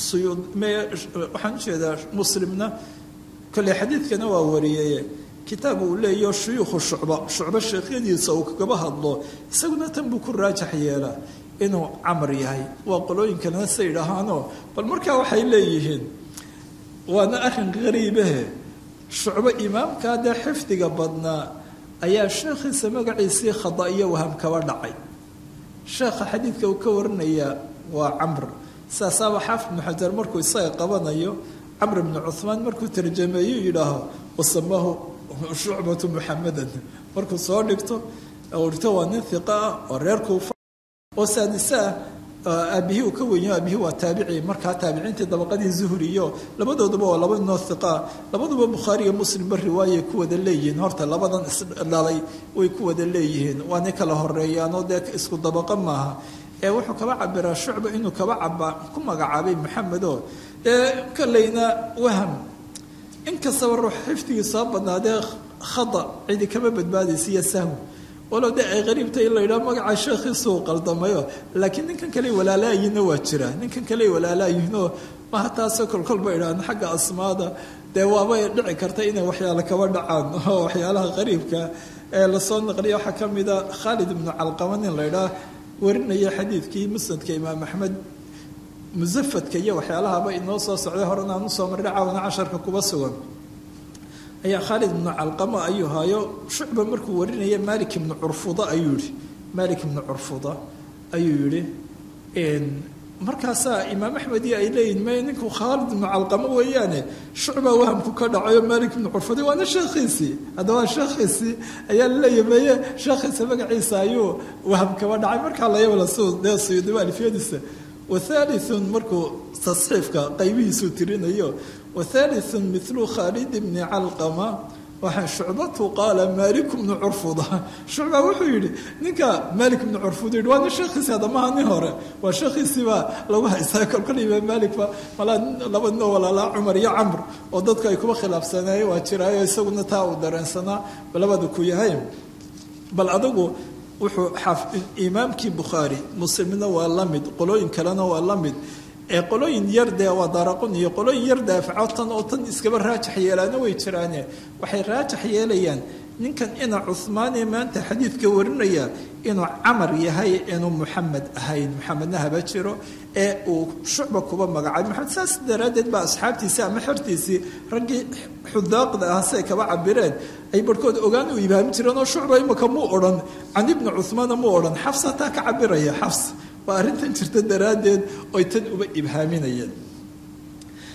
waxaan ujeedaa muslimna kolley xadiidkana waa wariyeye kitaab uu leeyaho shuyuukhu shucba shucbo sheekhyadiisa uu kagaba hadlo isaguna tan buu ku raajax yeelaa inuu camr yahay waa qolooyinkalena say idhaahaanoo bal markaa waxay leeyihiin waana arrin qariibahe shucbo imaamkaa dee xifdiga badnaa ayaa sheekhiisa magaciisii khada iyo waham kaba dhacay sheekha xadiidka uu ka warinayaa waa camr saasaaba xaafid ibnu xajar markuu isaga qabanayo camr ibnu cuhmaan markuu tarjameeyu yidhaaho wasamaahu shucbatu muxamedan markuu soo dhigto dhigto waa nin hiqa ah oo reer kuufa oo saadise ah aabihii uu ka wenyo aabihii waa taabici markaa taabiciintii dabaqadii zuhri iyo labadooduba waa laba noo hiqaa labaduba bukhaari iyo muslimba riwaayay ku wada leeyihiin horta labadan isdhalay way ku wada leeyihiin waanay kala horeeyaanoo dee isku dabaqa maaha ee wuxuu kaba cabiraa shucba inuu kaba caba ku magacaabay maxamedo ee kolleyna waham inkastaba ruux xifdigii soo badnaadee khada cidi kama badbaadaysa iyo sahwi walow dee ay qariibtay in la yidhaho magaca sheekhiisuu qaldamayo laakiin ninkan kale walaalaayihinna waa jira ninkan kale walaalaayihinoo maha taasoo kolkolba idhaahno xagga asmaada dee waabay dhici karta inay waxyaale kaba dhacaan oo waxyaalaha qariibka ee lasoo naqliya waxaa ka mida khaalid ibnu calqama nin la ydhaah warinaya xadiidkii musnadka imaam axmed musafadka iyo waxyaalahaba inoo soo socday horena aan usoo marray caawana casharka kuba sugan ayaa khaalid ibnu calqama ayuu hayo shucba markuu warinaya malik ibnu curfuda ayuu yihi malik ibnu curfuda ayuu yihi markaasaa imaam axmed iyo ay leeyihin may ninku khaalid ibnu calqamo weeyaane shucbaa wahamku ka dhacayo malik ibnu curfuda waana sheekhiisii haddaba sheekhiisii ayaa laleeyahy meye sheekhiisa magaciisa ayuu waham kaba dhacay markaa layabala su dee suyudiba alfiyadiisa wathalitun markuu tasxiifka qaybihiisuu tirinayo wathalitun milu khaalid bni calqama waxaa shucbatu qaala malik bnu curfuda shucba wuxuu yidhi ninka malik bnu curfuda yidhi waa nin sheekhiisi haddamaha nin hore waa sheekhiisiibaa lagu haystaa kolkol imaam malikba malaa laba ninoo walaalaa cumar iyo camr oo dadku ay kuba khilaafsanaayeen waa jiraayo isaguna taa uu dareensanaa labada ku yahay bal adigu wuxuu imaamkii bukhaari muslimna waa la mid qolooyin kalena waa la mid ee qolooyin yardee waa daaraqun iyo qolooyin yar daafaco tan oo tan iskaba raajax yeelaana way jiraane waxay raajax yeelayaan ninkan ina cuhmaan ee maanta xadiidka warinaya inuu camar yahay inuu muxamed ahayn muxamedna haba jiro ee uu shucba kuba magacaabay maxamed saas daraaddeed baa asxaabtiisii ama xertiisii raggii xudaaqda ah siay kaba cabireen ay barhkood ogaan u ibaamin jireen oo shucba imaka muu odhan can ibni cuhmaana muu odhan xafs hataa ka cabiraya xafs waa arrintan jirta daraaddeed oy tan uba ibhaaminayeen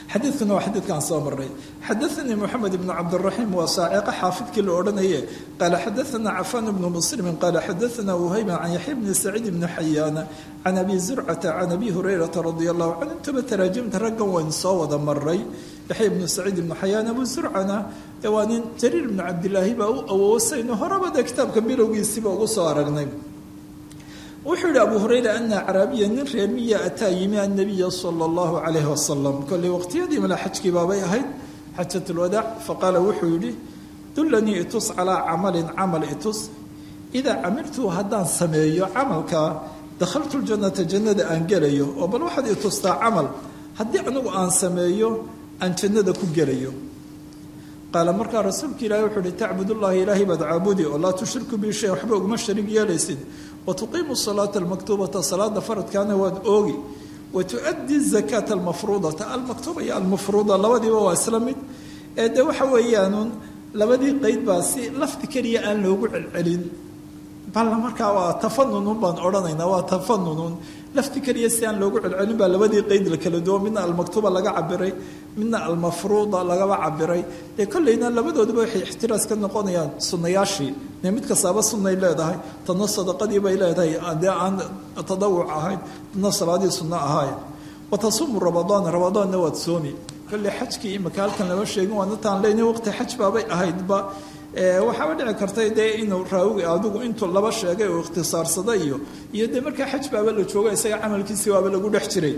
xadiidkuna waa xadiidkaan soo maray xadaanii moxamed ibnu cabdiraxiim waa saaciqa xaafidkii la odhanaye qaala xadaana cafaan ibnu muslimin qaala xadaana wuhayba can yaxya bni saciid ibni xayaana can abi zurcata can abi hurayrata radia allahu canhu intuba taraajimta raggan waynu soo wada maray yaxya ibnu saciid ibnu xayaan abu zurcana ee waa nin jariir ibnu cabdilaahi baa u awoosayno horaba dee kitaabka bilowgiisiiba ugu soo aragnay wuxuu yihi abu hurayra ana acraabiya nin reer miya ataa yimi annabiya sala allahu calayhi wasalam kolley waqtiyadii mala xajkii baabay ahayd xajat lwadaac faqaala wuxuu yidhi dullanii itus calaa camalin camal itus idaa camiltuu haddaan sameeyo camalkaa dakhaltu ljannata jannada aan gelayo oo bal waxaad itustaa camal haddii anigu aan sameeyo aan jannada ku gelayo qaala markaa rasuulka ilahi wuxuu uhi tacbudullahi ilaahay baad caabudi oo laa tushriku bi shay waxba uguma sharig yeelaysid wa tuqiimu salaata almaktuubata salaada faradkaana waad oogi wa tuaddi zakaata almafruudata almaktuuba iyo almafruuda labadiiba waa isla mid ee de waxa weeyaanuun labadii qeyd baa si lafdi keliya aan loogu celcelin balla markaa waa tafanunun baan odhanaynaa waa tafanunun lafti keliya si aan loogu celcelin baa labadii qeyd la kala duwo midna almaktuuba laga cabiray midna almafruuda lagaba cabiray dee kolleyna labadooduba waxay ixtiraas ka noqonayaan sunnayaashii dee mid kastaaba sunnay leedahay tadna sadaqadii bay leedahay dee aan tadawuc ahayn tadna salaadii sunno ahayn wa tasuumu ramadaan ramadaanna waad soomi kolley xajkii imika halkan lama sheegin waana taan leynay waqti xaj baabay ahaydba waxaaba dhici kartay dee inuu raawiga adigu intuu laba sheegay oo ikhtisaarsaday iyo iyo dee markaa xaj baaba la jooga isaga camalkiisii waaba lagu dhex jiray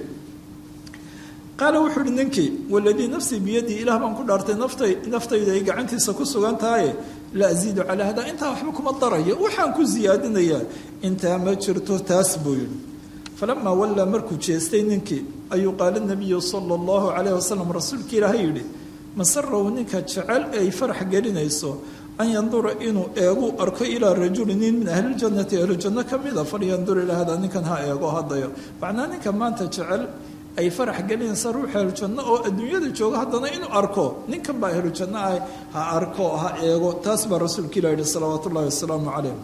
qaala wuxuu uhi ninkii waladii nafsii biyadii ilaah baan ku dhaartay naftay naftayda ay gacantiisa ku sugan tahaye la asiidu calaa hadaa intaa waxba kuma darayo waxaan ku siyaadinayaa intaa ma jirto taas buu yidhi falamaa wallaa markuu jeestay ninkii ayuu qaala nabiyu sala allahu calayh wasalam rasuulkii ilaahay yidhi masarahu ninka jecel ay farax gelinayso an yandura inuu eegu arko ilaa rajuli nin min ahliljannati ahlujanno ka mida falyandur ilaa hada ninkan ha eego hadayo macnaa ninka maanta jecel ay farax gelinaysa ruuxa ahlujanno oo adduunyada jooga haddana inuu arko ninkan baa ahlujanno ah ha arko ha eego taas baa rasuulka ilah yihi salawaatu ullahi wasalaamu calayh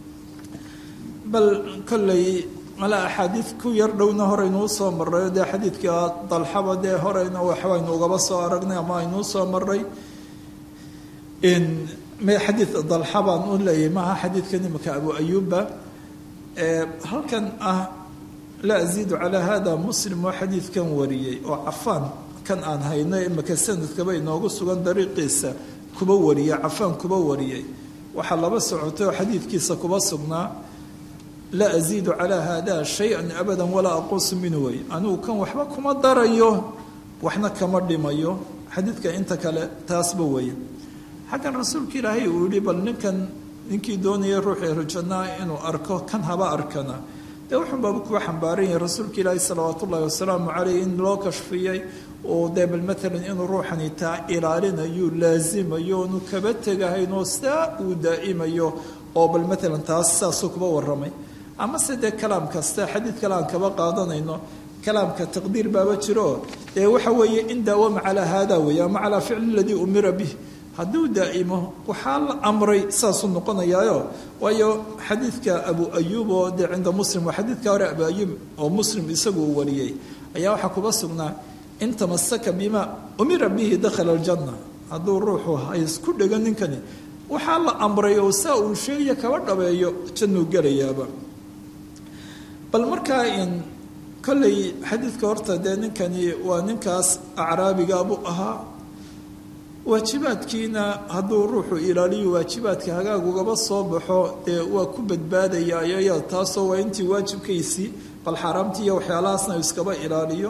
bal kolley malaa axaadiid ku yar dhowna horeynuu soo marray dee xadiidka dalxaba dee horeyna waxbaynu ugaba soo aragnay ama aynuu soo maray xadiid dalxabaan u leeyahay maaha xadiidkan imika abu ayuba halkan ah la asiidu calaa hada muslim oo xadiidkan wariyey oo cafaan kan aan hayno imika sanadkaba inoogu sugan dariiqiisa kuba wariyey cafaan kuba wariyey waxaa laba socotay oo xadiidkiisa kuba sugnaa laa asiidu calaa haada shay-an abadan walaa aquusu minhu wey anigu kan waxba kuma darayo waxna kama dhimayo xadiidka inta kale taasba weeye xaggan rasuulka ilaahay uu yihi bal ninkan ninkii doonaya ruuxa ehlujannaa inuu arko kan haba arkana dee wuxuunbaaba kuwa xambaaran yahay rasuulka ilaahi salawaatu ullahi wasalaamu caleyh in loo kashfiyey oo dee bal maalan inuu ruuxani taa ilaalinayo laasimayo onu kaba tegahayn oo saa uu daa'imayo oo bal maalan taas saasuu kuba warramay amase dee kalaam kasta xadiid kale aan kaba qaadanayno kalaamka taqdiir baaba jiro dee waxa weeye in daawama calaa haada weeye ama calaa ficli aladii umira bih hadduu daa'imo waxaa la amray saasuu noqonayaayo waayo xadiidka abu ayuub oo dee cinda muslim waa xadiidka hore abu ayuub oo muslim isagu uu wariyey ayaa waxaa kuba sugnaa in tamasaka bima umira bihi dakhala aljanna hadduu ruuxu haysku dhego ninkani waxaa la amray oo saa uu sheegaya kaba dhabeeyo jannuu gelayaaba bal markaa in kolley xadiidka horta dee ninkani waa ninkaas acraabigaabuu ahaa waajibaadkiina hadduu ruuxu ilaaliyo waajibaadka hagaag ugaba soo baxo dee waa ku badbaadayayo ya taasoo waa intii waajibkaysii bal xaaraamtii iyo waxyaalahaasna iskaba ilaaliyo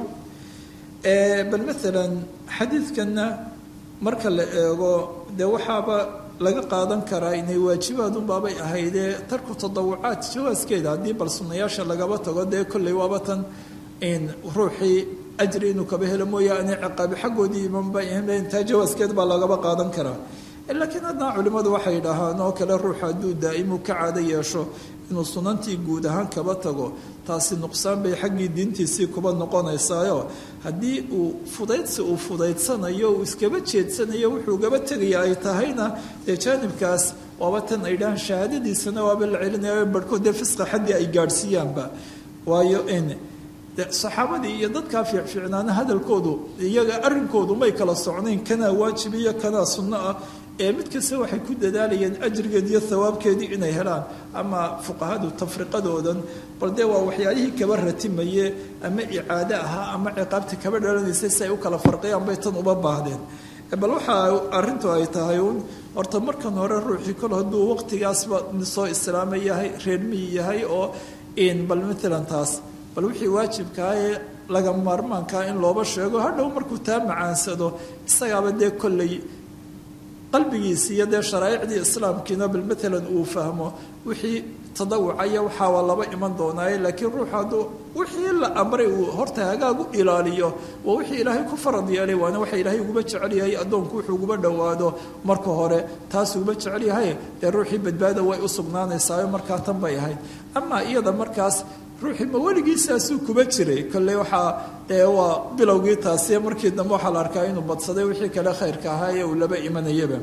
bal maalan xadiidkanna marka la eego dee waxaaba laga qaadan karaa inay waajibaadunbaabay ahaydee tarku tadawucaad jawaaskeeda haddii bal sunnayaasha lagaba tago dee kolley waaba tan in ruuxii ajri inuu kaba helo mooyaane ciqaabi xaggoodii imanba taa jawaaskeed baa lagaba qaadan karaa laakiin haddana culimmadu waxay dhahaan oo kale ruux hadduu daa'imu ka caado yeesho inuu sunantii guud ahaan kaba tago taasi nuqsaan bay xaggii diintiisii kuba noqonaysaayo haddii uu fudaydsi uu fudaydsanayo uu iskaba jeedsanayo wuxuu gaba tegaya ay tahayna dee jaanibkaas waaba tan ay dhahaan shahaadadiisana waaba la celinaya barhkood dee fisqa xaddii ay gaadhsiiyaanba waayo in de saxaabadii iyo dadkaa fiicfiicnaana hadalkoodu iyaga arrinkoodu may kala socnayn kanaa waajib iyo kanaa sunno ah ee mid kasta waxay ku dadaalayeen ajrigeed iyo thawaabkeedii inay helaan ama fuqahadu tafriqadoodan bal dee waa waxyaalihii kaba ratimaye ama icaado ahaa ama ciqaabta kaba dhalanaysay si ay u kala farqiyaan bay tan uba baahdeen bal waxaa arrintu ay tahay uun horta markan hore ruuxii kol hadduu waqtigaasba soo islaama yahay reermiyi yahay oo bal matalan taas bal wixii waajibkaa ee laga maarmaankaa in looba sheego hadhow markuu taa macaansado isagaaba dee kolley qalbigiisi iyo dee sharaa'icdii islaamkiina bal matalan uu fahmo wixii tadawucaya waxaa waa laba iman doonaaye laakiin ruux hadduu wixii la amray uu horta hagaag u ilaaliyo waa wixii ilaahay ku farad yeelay waana waxa ilaahay uguba jecel yahay addoonku wuxuu uguba dhowaado marka hore taas uguba jecel yahay dee ruuxii badbaada way u sugnaanaysaayo markaa tan bay ahayd amaa iyada markaas ruuxii ma weligiisaasuu kuba jiray kolley waxaa dee waa bilowgii taasi markii dambe waxaa la arkaa inuu badsaday wixii kale khayrka ahaa ee uu laba imanayaba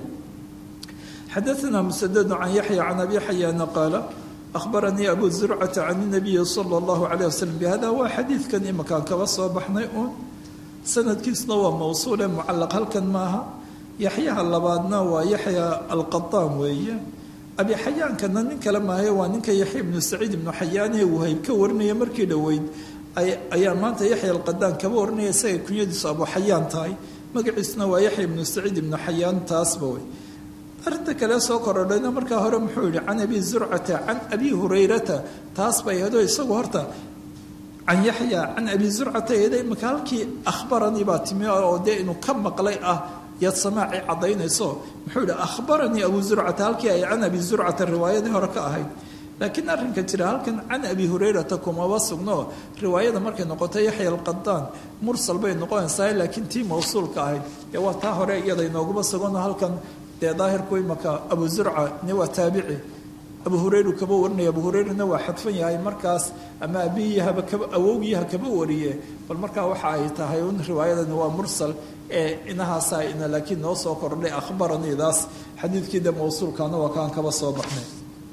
xadaثna msdد can yaحyى can abi xayaana qaala أخbaranii abu زurcةa can النabiyi slى الlahu عalيه waslm bhada waa xadiidkan imakaan kaba soo baxnay uun sanadkiisna waa mawsuule mucalaq halkan maaha yaxyaha labaadna waa yaxya alqaطaan weeye abi xayaankana nin kale maahaye waa ninka yaxya ibnu saciid ibnu xayaan ee wahayb ka warinaya markii dhoweyd ayaa maanta yaxya alqadaan kaba warinaya isaga kunyadiisu abu xayaan tahay magaciisuna waa yaxya ibnu saciid ibnu xayaan taasba wey arrinta kale soo korodhayna markaa hore muxuu yihi can abi zurcata can abi hurayrata taas bay ahdo isagu horta can yaxya can abi zurcata eeda imika halkii akhbaranii baa timi oo dee inuu ka maqlay ah yaad samaaci caddaynayso muxuu yihi akhbaranii abu zurcata halkii ay can abi zurcata riwaayadii hore ka ahayd laakiin arrinka jira halkan can abi hurayrata kumaba sugno riwaayada markay noqoto yaxya alqadaan mursal bay noqonaysaa laakiin tii mawsuulka ahayd ee waa taa hore iyada inooguma sugano halkan dee daahirku imaka abu zurca ni waa taabici abu hurayru kaba warinaya abu hurayrana waa xadfan yahay markaas ama abiyahaba kaba awowgiyaha kaba wariye bal markaa waxa ay tahay un riwaayadani waa mursal ee inahaasaa ina laakiin noo soo kordhay akhbaraniidaas xadiidkiida mawsuulkaana waa kaan kaba soo baxnay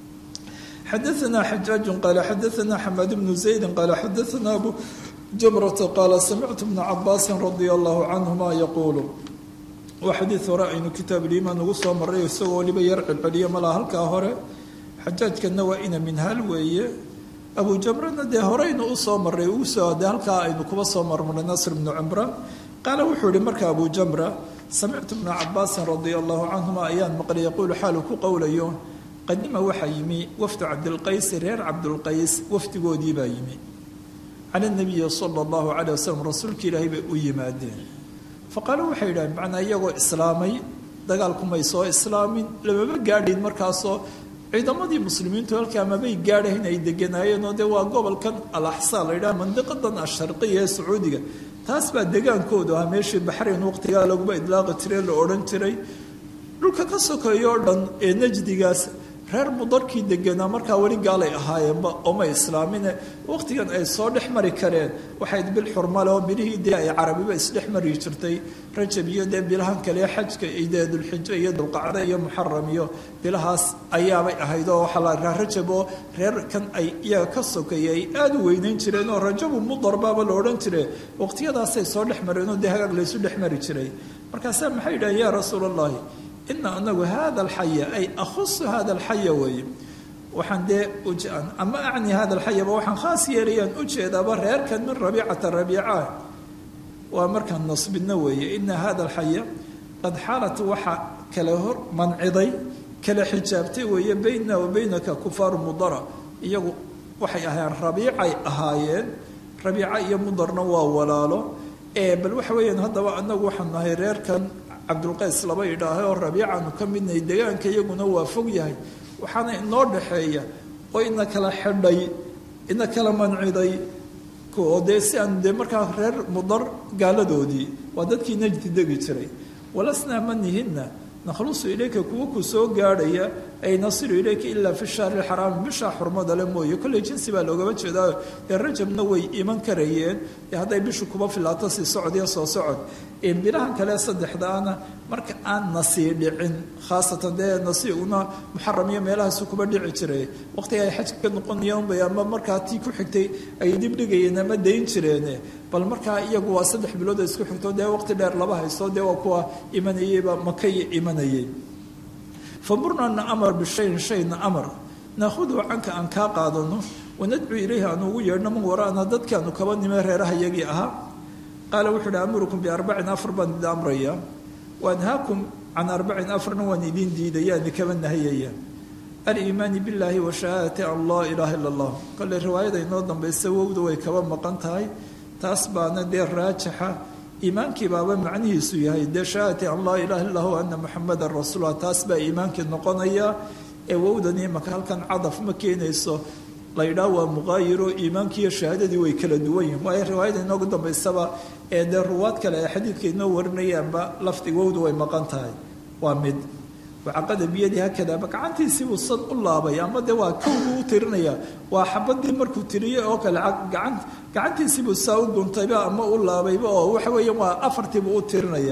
xadaثna xajaaju qaala xadaثna xamaad bnu zaydi qaala xadaثna abu jamrata qaala samictu bna cabaasi radia allahu canhuma yaquulu waa xadiid hore aynu kitaabuliimaan ugu soo marray isagoo waliba yar celceliyo malaa halkaa hore xajaajkana waa ina minhaal weeye abu jamrana dee horeynu usoo maray usoo de halkaa aynu kuba soo marmarnay nasr bnu cimraan qaala wuxuu yihi marka abu jamra samictu bna cabaasin radia allahu canhuma ayaan maqlay yaquulu xaalu ku qowlayo qadima waxaa yimi wafdu cabdilqaysi reer cabdulqays wafdigoodii baa yimi cala nabiyi sala allahu calay wasalam rasuulka ilaahay bay u yimaadeen faqaaluu waxay yidhaaheen macnaa iyagoo islaamay dagaalkumay soo islaamin lamaba gaadhin markaasoo ciidamadii muslimiintu halkaa mabay gaadhayn ay deganaayeenoo dee waa gobolkan alaxsaa la yidhaha mandiqadan asharqiya ee sacuudiga taas baa degaankoodu ahaa meeshii baxrayn waqtigaa laguma idlaaqi jiray la odhan jiray dhulka ka sokeeyo o dhan ee najdigaas reer mudarkii deganaa markaa weli gaalay ahaayeenba ooma islaamine waqtigan ay soo dhex mari kareen waxayd bil xurmale oo bilihii dee ay carabiba isdhex mari jirtay rajab iyo dee bilahan kale xajka dee dulxijo iyo dulqacda iyo muxaram iyo bilahaas ayaabay ahayd oo waxaa la arkaa rajab oo reerkan ay iyaga ka sokeeyay ay aada u weyneyn jireen oo rajabu mudarbaaba la odhan jire waqtiyadaasay soo dhex mareen oo dee hagaag laysu dhex mari jiray markaasaa maxay yidhahen yaa rasuul allahi ina anagu hada alxaya ay akhusu hada alxaya weeye waxaan dee ama acni hada alxayaba waxaan khaas yeelayaan ujeedaaba reerkan min rabiicata rabiica waa markaan nasbidna weeye ina hada alxaya qad xaalat waxa kala hor manciday kala xijaabtay weeye baynana wa baynaka kufaaru mudara iyagu waxay ahaayeen rabiicay ahaayeen rabiica iyo mudarna waa walaalo bal waxa weeyaan haddaba anagu waxaan nahay reerkan cabdulqays laba idhaahay oo rabiicaanu ka midnahay degaanka iyaguna waa fog yahay waxaana inoo dhaxeeya oo ina kala xidhay ina kala manciday oo dee si aan dee markaa reer mudar gaaladoodii waa dadkii najdi degi jiray walasnaa manihina nakhlusu ilayka kuwa ku soo gaadhaya ay nasiru ilayka ilaa fi shahri lxaraami bishaa xurmada le mooye kolley jinsi baa loogaba jeedaa dee rajabna way iman karayeen dee hadday bishu kuba filaato sii socod iyo soo socod bilahan kale saddexdaana marka aan nasii dhicin khaasatan dee nasiiguna muxaram iyo meelahaasu kuba dhici jiray waqtiga ay xajka ka noqonayaan bay ama markaa tii ku xigtay ay dibdhigayeen ama dayn jireene bal markaa iyagu waa saddex bilood oo isku xigto dee waqti dheer laba haysto dee waa kuwa imanayeyba makay imanayay famurna na amar bishayin shayna amar naahudu canka aan kaa qaadano wanadcu ilayhi aanu ugu yeedhno man waraana dadkaanu kaba nime reeraha yagii ahaa qaala wuxuu uhi amurukum biarbacin afar baan idin amraya waanhaakum can arbacin afarna waan idin diidayaani kaba nahayaya aliimaani billaahi wa shahaadati an laa ilaaha illa allah kole riwaayada inoo dambaysa wowda way kaba maqan tahay taas baana dee raajixa iimaankii baaba macnihiisu yahay dee shahaadati an laa ilaha illa hu ana muxamadan rasuullah taas baa iimaankii noqonaya ee wowdani imaka halkan cadaf ma keenayso la yidhaah waa muqaayiro iimaankii iyo shahaadadii way kala duwan yihin waayo riwaayada inoogu dambaysaba ee dee ruwaad kale ee xadiidka inoo warinayaanba lafdiga wowda way maqan tahay waa mid wacaqada biyadii hakadaaba gacantiisii buu sad u laabay ama dee waa kowbuu u tirinaya waa xabadii markuu tiriyey oo kale gacan gacantiisiibuu saa u guntayba ama u laabayba oo waxa weeya waa afartiibuu u tirinaya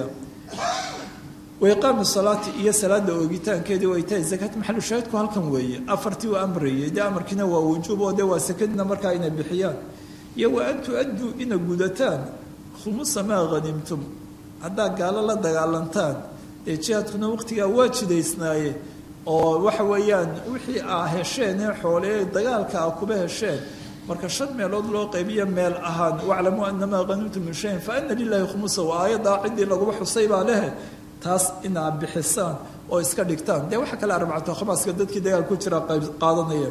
waiqaami salaati iyo salaada oogitaankeedii way tahay zakaat maxalu shaahidku halkan weeye afartii uu amrayay dee amarkiina waa wujuub oo dee waa sakadina markaa inay bixiyaan iyo wa an tu-adduu ina gudataan khumusa maa hanimtum haddaa gaalo la dagaalantaan dee jihaadkuna waqtigaa waa jidaysnaaye oo waxa weeyaan wixii aa hesheen ee xoolee dagaalka a kuba hesheen marka shan meelood loo qaybiyo meel ahaan waclamuu anamaa hanimtum min shayin fa ana lilahi khumusa waa aayaddaa ciddii laguba xusay baa lehe taas inaad bixisaan oo iska dhigtaan dee waxa kale arbacatu khamaaska dadkii dagaal ku jira qaadanaya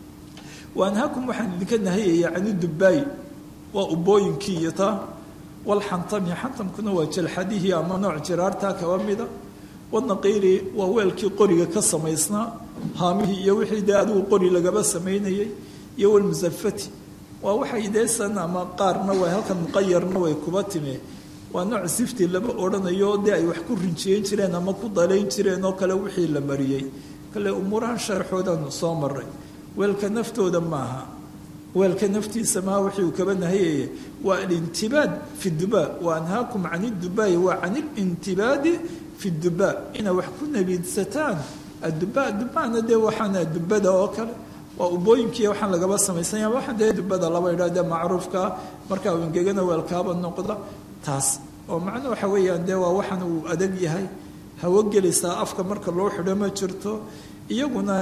waanhaakum waxaan idinka nahayaya cani dubbaay waa ubooyinkii iyo taa walxantami xantamkuna waa jalxadihii ama nooc jiraartaa kaba mida wanaqiiri waa weelkii qoriga ka samaysnaa haamihii iyo wixii dee adigu qori lagaba samaynayay iyo walmusafati waa waxay deesan ama qaarna way halkan muqayarna way kuba timi waa nooc sifti lama odhanayo dee ay wax ku rinjiyeyn jireen ama ku dalayn jireen oo kale wixii la mariyey kale umuurahan sharxoodan soo maray weelka naftooda maaha weelka naftiisa maaha wixii uu kaba nahayaya waa alintibaad fi dubaa wa anhaakum can idubaa'i waa can ilintibaadi fi dubaa inay wax ku nabiidsataan adubaa dubaana dee waxaana dubada oo kale waa ubooyinkii waxaan lagaba samaysanya waxaan dee dubada laba idhaa dee macruufkaa markaa uu ingegana weelkaaba noqda taas oo macno waxa weeyaan dee waa waxan uu adag yahay hawo gelaysaa afka marka loo xidho ma jirto iyaguna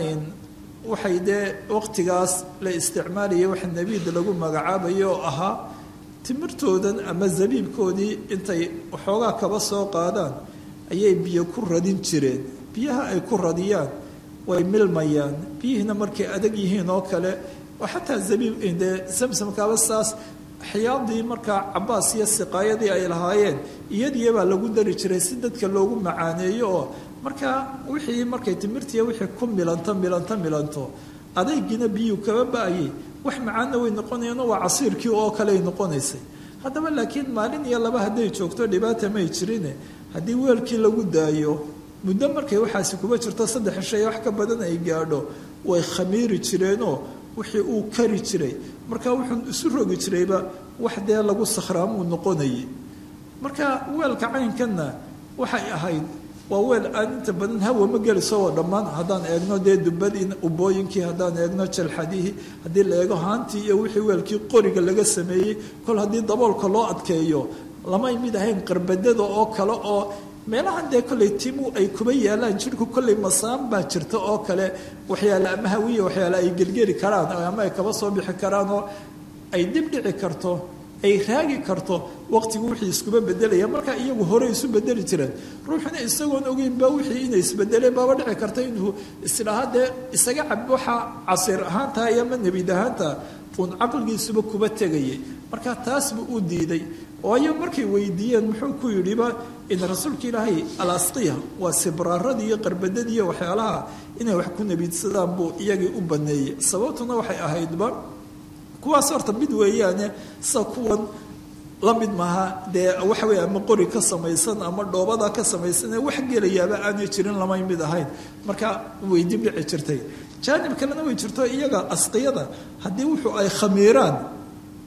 waxay dee waqtigaas la isticmaalayay waxa nebiid lagu magacaabayo oo ahaa timirtoodan ama zabiibkoodii intay waxoogaa kaba soo qaadaan ayay biyo ku radin jireen biyaha ay ku radiyaan way milmayaan biyihiina markay adag yihiin oo kale oo xataa zabiib dee samsamkaaba saas axyaadii markaa cabaas iyo siqaayadii ay lahaayeen iyadiibaa lagu dari jiray si dadka loogu macaaneeyo oo markaa wixii markay timirtiiya wixii ku milanto milanto milanto adaygiina biyuu kaba ba-ayay wax macaanna way noqonayaan waa casiirkii oo kaley noqonaysay haddaba laakiin maalin iyo laba hadday joogto dhibaata may jirine haddii weelkii lagu daayo muddo markay waxaasi kuba jirto saddex shay wax ka badan ay gaadho way khamiiri jireenoo wixii uu kari jiray marka wuxuu isu rogi jirayba wax dee lagu sakhraamuu noqonayay marka weelka caynkanna waxay ahayd waa weel aan inta badan hawa ma geliso oo dhammaan haddaan eegno dee dubadii ubooyinkii haddaan eegno jalxadihii haddii la eego haantii iyo wixii weelkii qoriga laga sameeyey kol haddii daboolka loo adkeeyo lamay mid ahayn qarbadada oo kale oo meelahan dee kolley timu ay kuba yaalaan jirhku kolley masaan baa jirta oo kale waxyaale ama hawiya waxyaale ay gelgeli karaan ama ay kaba soo bixi karaan oo ay dib dhici karto ay raagi karto waqtigu wixii iskuba bedelaya markaa iyagu hore isu bedeli jireen ruuxuna isagoon ogeynba wixii inay isbedeleen baaba dhici karta inuu isdhaha dee isaga cab waxa casiir ahaantaha iyo ama nebid ahaanta uun caqligiisuba kuba tegayay marka taas buu u diiday waayo markay weydiiyeen muxuu ku yidhiba in rasuulka ilaahay alasqiya waa sibraaradii iyo qarbadadii iyo waxyaalaha inay wax ku nebiidsadaan buu iyagii u baneeyey sababtuna waxay ahaydba kuwaas horta mid weeyaane sa kuwan la mid maaha dee waxa weeye ama qori ka samaysan ama dhoobada ka samaysan ee wax gelayaaba aanay jirin lamay mid ahayn marka way dib dhici jirtay jaanib kalena way jirto iyaga asqiyada haddii wuxuu ay khamiiraan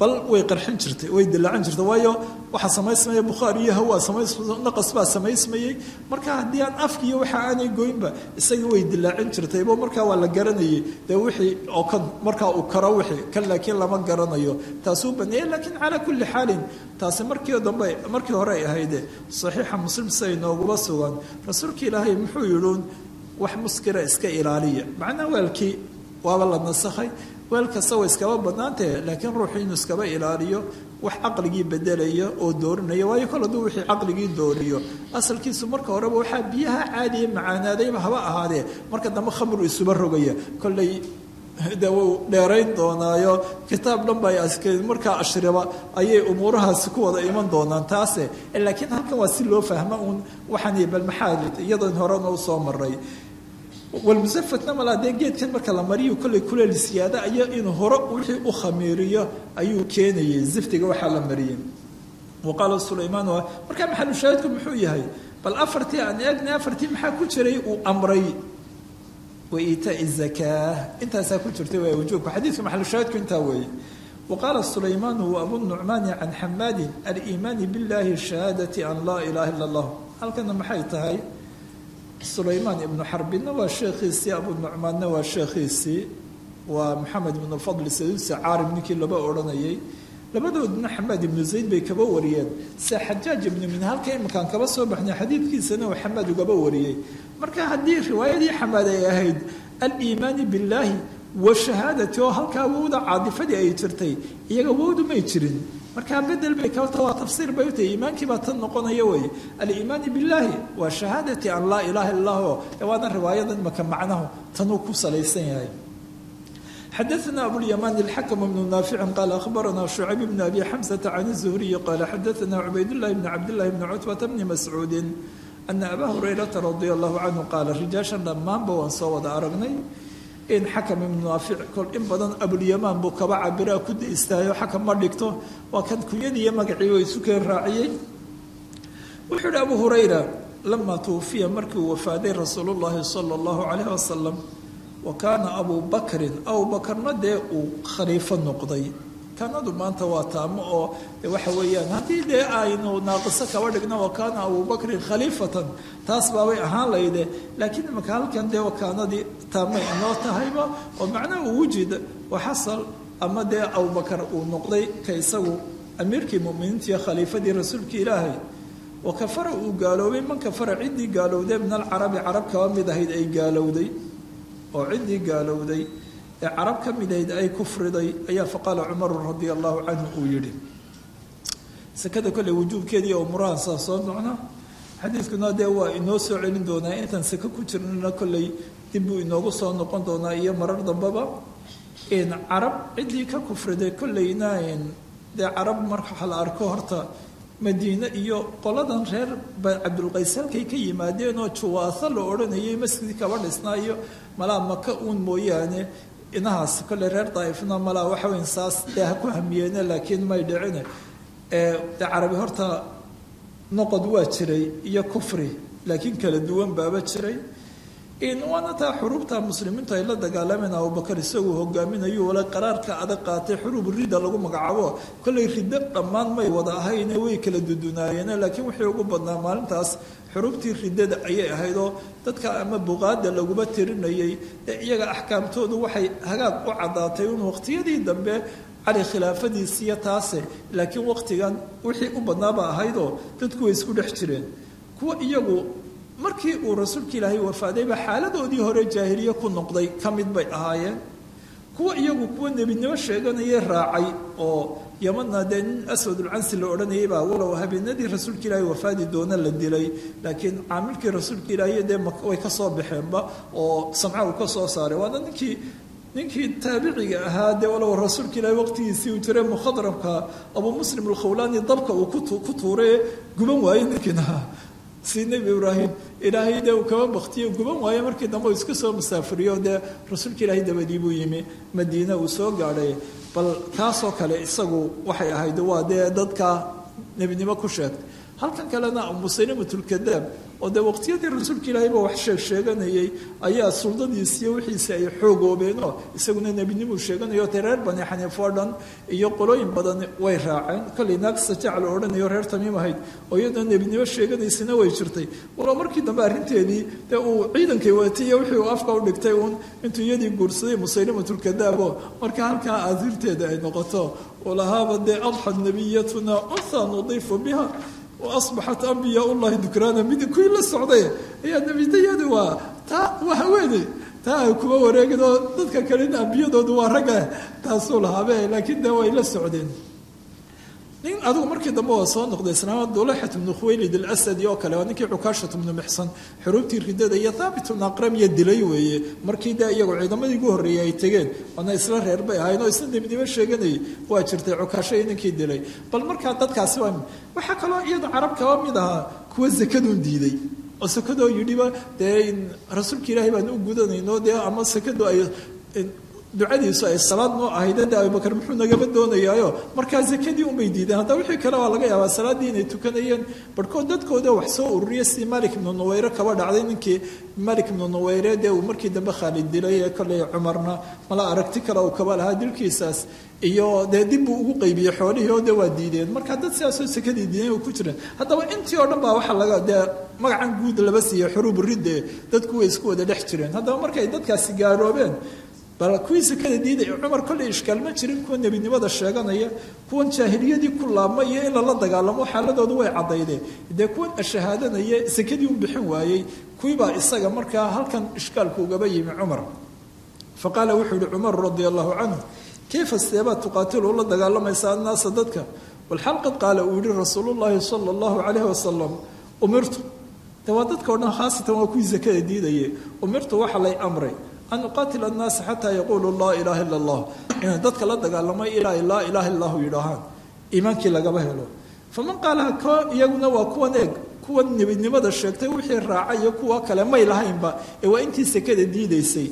bal way qarxin jirtay way dilaacan jirtay waayo waxaa samaysmaya bukhaari iyo hawaa samaynaqas baa samaysmayey marka haddii aan afkiiyo waxa aanay goynba isagii way dilaacin jirtaybo markaa waa la garanayay dee wixii oo kan markaa uu karo wixii kan laakiin lama garanayo taasuu baneeyey laakiin calaa kulli xaalin taasi markii dambe markii hore ay ahayde saxiixa muslim siday nooguba sugan rasuulka ilaahay muxuu yidhuun wax muskira iska ilaaliya macnaa weelkii waaba la nasakhay weel kasta way iskaba bannaantahe laakiin ruuxu inuu iskaba ilaaliyo wax caqligii bedelaya oo doorinaya waayo kol hadduu wixii caqligii dooriyo asalkiisu marka horeba waxaa biyaha caadiya macaanaadayba haba ahaadee marka dambe khamru isuba rogaya kolley de wuu dheerayn doonaayo kitaab dhan bay markaa ashriba ayay umuurahaasi ku wada iman doonaan taase laakiin halkan waa si loo fahma uun waxaan bal maxaa iyadoon horena usoo maray walmusafatna malaa dee geedkan marka la mariyo kolley kuleel siyaada ayo inuu hore wixii u khamiiriyo ayuu keenayay ziftiga waxaa la mariyey wa qaala sulaymaan markaa maxalushaahidku muxuu yahay bal afartii aan eegnay afartii maxaa ku jiray uu amray waiitaai zakaa intaasaa ku jirtay waa wujuubka xadiidka maxalushaahidku intaa weeye wa qaala sulaymaanu wa abu nucmaani can xamaadin aliimaani billahi shahaadati an laa ilaha illa allah halkana maxay tahay sulaymaan ibnu xarbinna waa sheekhiisii abu nucmaanna waa sheekhiisii waa maxamed ibnu fadli saduusi caarim ninkii laba odhanayay labadoodna xamaad ibnu zayd bay kaba wariyeen se xajaaj ibnu min halka iminkaan kaba soo baxnay xadiidkiisana uu xamaad ugaba wariyey marka haddii riwaayadii xamaad ay ahayd aliimaani billaahi wa shahaadati oo halkaa wowda caadifadii ay jirtay iyaga wowdu may jirin markaa bedel bay kabata waa tafsiir bay utahay iimaankii baa tan noqonaya wey aliimaani billaahi waa shahaadati an laa ilaha illa hu waana riwaayada imaka macnahu tanuu ku salaysan yahay xadaثna abulyamaan اlxakm bnu naafici qaala ahbarana shucayb bn abi xamsata can الzuhriyi qaala xadaثna cubaydullahi bn cabdillahi bni cutbata bni mascuudi ana abaa hurayrata radia allahu canhu qaala rijaashan dhammaanba waan soo wada aragnay in xakam ibnu naafic kol in badan abulyamaan buu kaba cabiraa ku istaayo xakam ma dhigto waa kan kunyadiiyo magacii way isu keen raaciyey wuxuu yihi abu hurayra lamaa tuwufiya markii uu wafaaday rasuulu llahi sala allahu calayh wasalam wa kaana abuu bakrin abu bakarna dee uu khaliifo noqday kanadu maanta waa taamo oo waxa weeyaan haddii dee aynu naaqiso kaba dhigno wa kaana abuu bakrin khaliifatan taas baabay ahaan layde laakiin imaka halkan dee wakaanadii taamay inoo tahayba oo macnaha uu wujida waxasal ama dee abubakar uu noqday ka isagu amiirkii muminiintiiyo khaliifadii rasuulka ilaahay wa kafara uu gaaloobay man kafara ciddii gaalowday min alcarabi carab kaba mid ahayd ay gaalowday oo ciddii gaalowday ee carab ka mid ahayd ay kufriday ayaa faqaala cumaru radia allahu canhu uu yidhi sekada kolley wujuubkeedii oo murahansaa soo nocna xadiidkuna dee waa inoo soo celin doonaa intaan seke ku jirnana kolley dib buu inoogu soo noqon doonaa iyo marar dambaba carab ciddii ka kufriday kolleyna dee carab marka la arko horta madiine iyo qoladan reer cabdulqays halkay ka yimaadeen oo juwaasa la odhanayay masjid kaba dhisnaa iyo malaa maka uun mooyaane inahaas kolley reer daa'ifna malaa waxa weyn saas dee ha ku hamiyeene laakiin may dhicine dee carabi horta noqod waa jiray iyo kufri laakiin kala duwan baaba jiray waana taa xuruubta muslimiintu ay la dagaalameen abubakar isaguu hogaaminayo wala qaraarka adag qaatay xuruub ridda lagu magacaabo kollay riddo dhammaan may wada ahayne way kala dudunaayeen laakiin wixii ugu badnaa maalintaas xuruubtii riddada ayay ahayd oo dadka ama buqaada laguba tirinayay ee iyaga axkaamtoodu waxay hagaag u caddaatay un waqtiyadii dambe cali khilaafadiisiiyo taase laakiin waqtigan wixii u badnaaba ahaydoo dadku way isku dhex jireen kuwa iyagu markii uu rasuulka ilaahay wafaadayba xaaladoodii hore jaahiliye ku noqday ka mid bay ahaayeen kuwa iyagu kuwa nebinimo sheeganayay raacay oo yamanna dee nin aswadulcansi la odhanayay baa walow habeenadii rasuulka ilaahay wafaadi doona la dilay laakiin caamilkii rasuulka ilaahay dee way ka soo baxeenba oo samca uu ka soo saaray waana ninkii ninkii taabiciga ahaa dee walow rasuulka ilaahay waqtigiisii uu jiray mukhadramka abuu muslim alkhawlaani dabka uu ku tuuray guban waayey ninkiina si nebi ibraahim ilaahay dee uu kaba baktiyo guban waayo markii dambe uu iska soo musaafiriyo dee rasuulka ilaahay dabadii buu yimi madiina uu soo gaadhay bal kaasoo kale isagu waxay ahayd waa dee dadka nebinimo ku sheegtay halkan kalena musaylimatulkadaab oo dee waqtiyadii rasuulka ilaahayba wax sheeg sheeganayay ayaa suldadiisiiyo wixiisi ay xoogoobeenoo isaguna nebinimuu sheeganayo te reer bani xaniif oo dhan iyo qolooyin badan way raaceen kollay naagsa jacl odhanayo reer tamiim ahayd oo iyadoo nebinimo sheeganaysana way jirtay walo markii dambe arrinteedii dee uu ciidankay watay iyo wixii uu afka u dhigtay uun intuu iyadii guursaday musaylimatulkadaabo marka halkaa aadiirteeda ay noqoto ulahaaba dee adxa nabiyatuna unha nudiifu biha waasbaxat ambiyaa ullahi dukraana mid kuwii la socday ayaa nebidayadu waa taa waa haweeney taa ay kuma wareegin oo dadka kalena ambiyadoodu waa ragga taasuu lahaabe laakiin dee way la socdeen nin adigu markii dambe waa soo noqday islaama dulaxat bnu khuwaylid alasadi oo kale waa ninkii cukaashat bnu mixsan xuruubtii ridada iyo thaabit bnu aqramiya dilay weeye markii dee iyagu ciidamadii ugu horreeyey ay tegeen waana isla reer bay ahayn oo isna nebinimo sheeganayay waa jirtay cukaasho iyo ninkii dilay bal markaa dadkaasi waa waxaa kaloo iyada carab kaba mid ahaa kuwa sakadun diiday oo sakadoo yidhiba dee rasuulka ilaahay baan u gudanayno dee ama sakadu ay ducadiisu ay salaad noo ahayd de abubakar muxuu nagaba doonayaayo markaa zakadii unbay diideen hadda wixii kale waa laga yaabaa salaaddii inay tukanayeen barhkood dadkooda wax soo ururiya si malik ibnu nuweyre kaba dhacday ninkii malik ibnu nuweyre dee uu markii dambe khaalid dilay ee kolley cumarna mala aragti kale uu kaba lahaa dilkiisaas iyo dee dib buu ugu qaybiyey xoolihii oo de waa diideen marka dad sidaasoo sakadii diideen ku jireen haddaba intii oo dhan baa waxaa laga dee magacan guud laba siiyey xuruub ridde dadku way isku wada dhex jireen haddaba markay dadkaasi gaaroobeen bal kuwii sakada diidaya cumar kolley ishkaal ma jirin kuwa nebinimada sheeganaya kuwan jaahiliyadii ku laabma iyo in lala dagaalamo xaaladoodu way caddaydeen dee kuwan ashahaadanaya sakadii u bixin waayey kuwiibaa isaga markaa halkan ishkaalku ugaba yimi cumar fa qaala wuxuu yihi cumar radia allahu canhu kayfa seebaa tuqaatilu ula dagaalamaysa annaasa dadka walxal qad qaala uu yihi rasuulullaahi sala allahu calayhi wasalam umirtu de waa dadka o dhan khaasatan waa kuwii sakada diidaye umirtu waxa lay amray an uqaatila annaasa xataa yaquuluu laa ilaaha illa allah inay dadka la dagaalamay ilaa laa ilaaha illahu yidhaahaan iimaankii lagaba helo faman qaalaha ko iyaguna waa kuwan eeg kuwan nebidnimada sheegtay wixii raaca iyo kuwa kale may lahaynba ee waa intii sekada diidaysay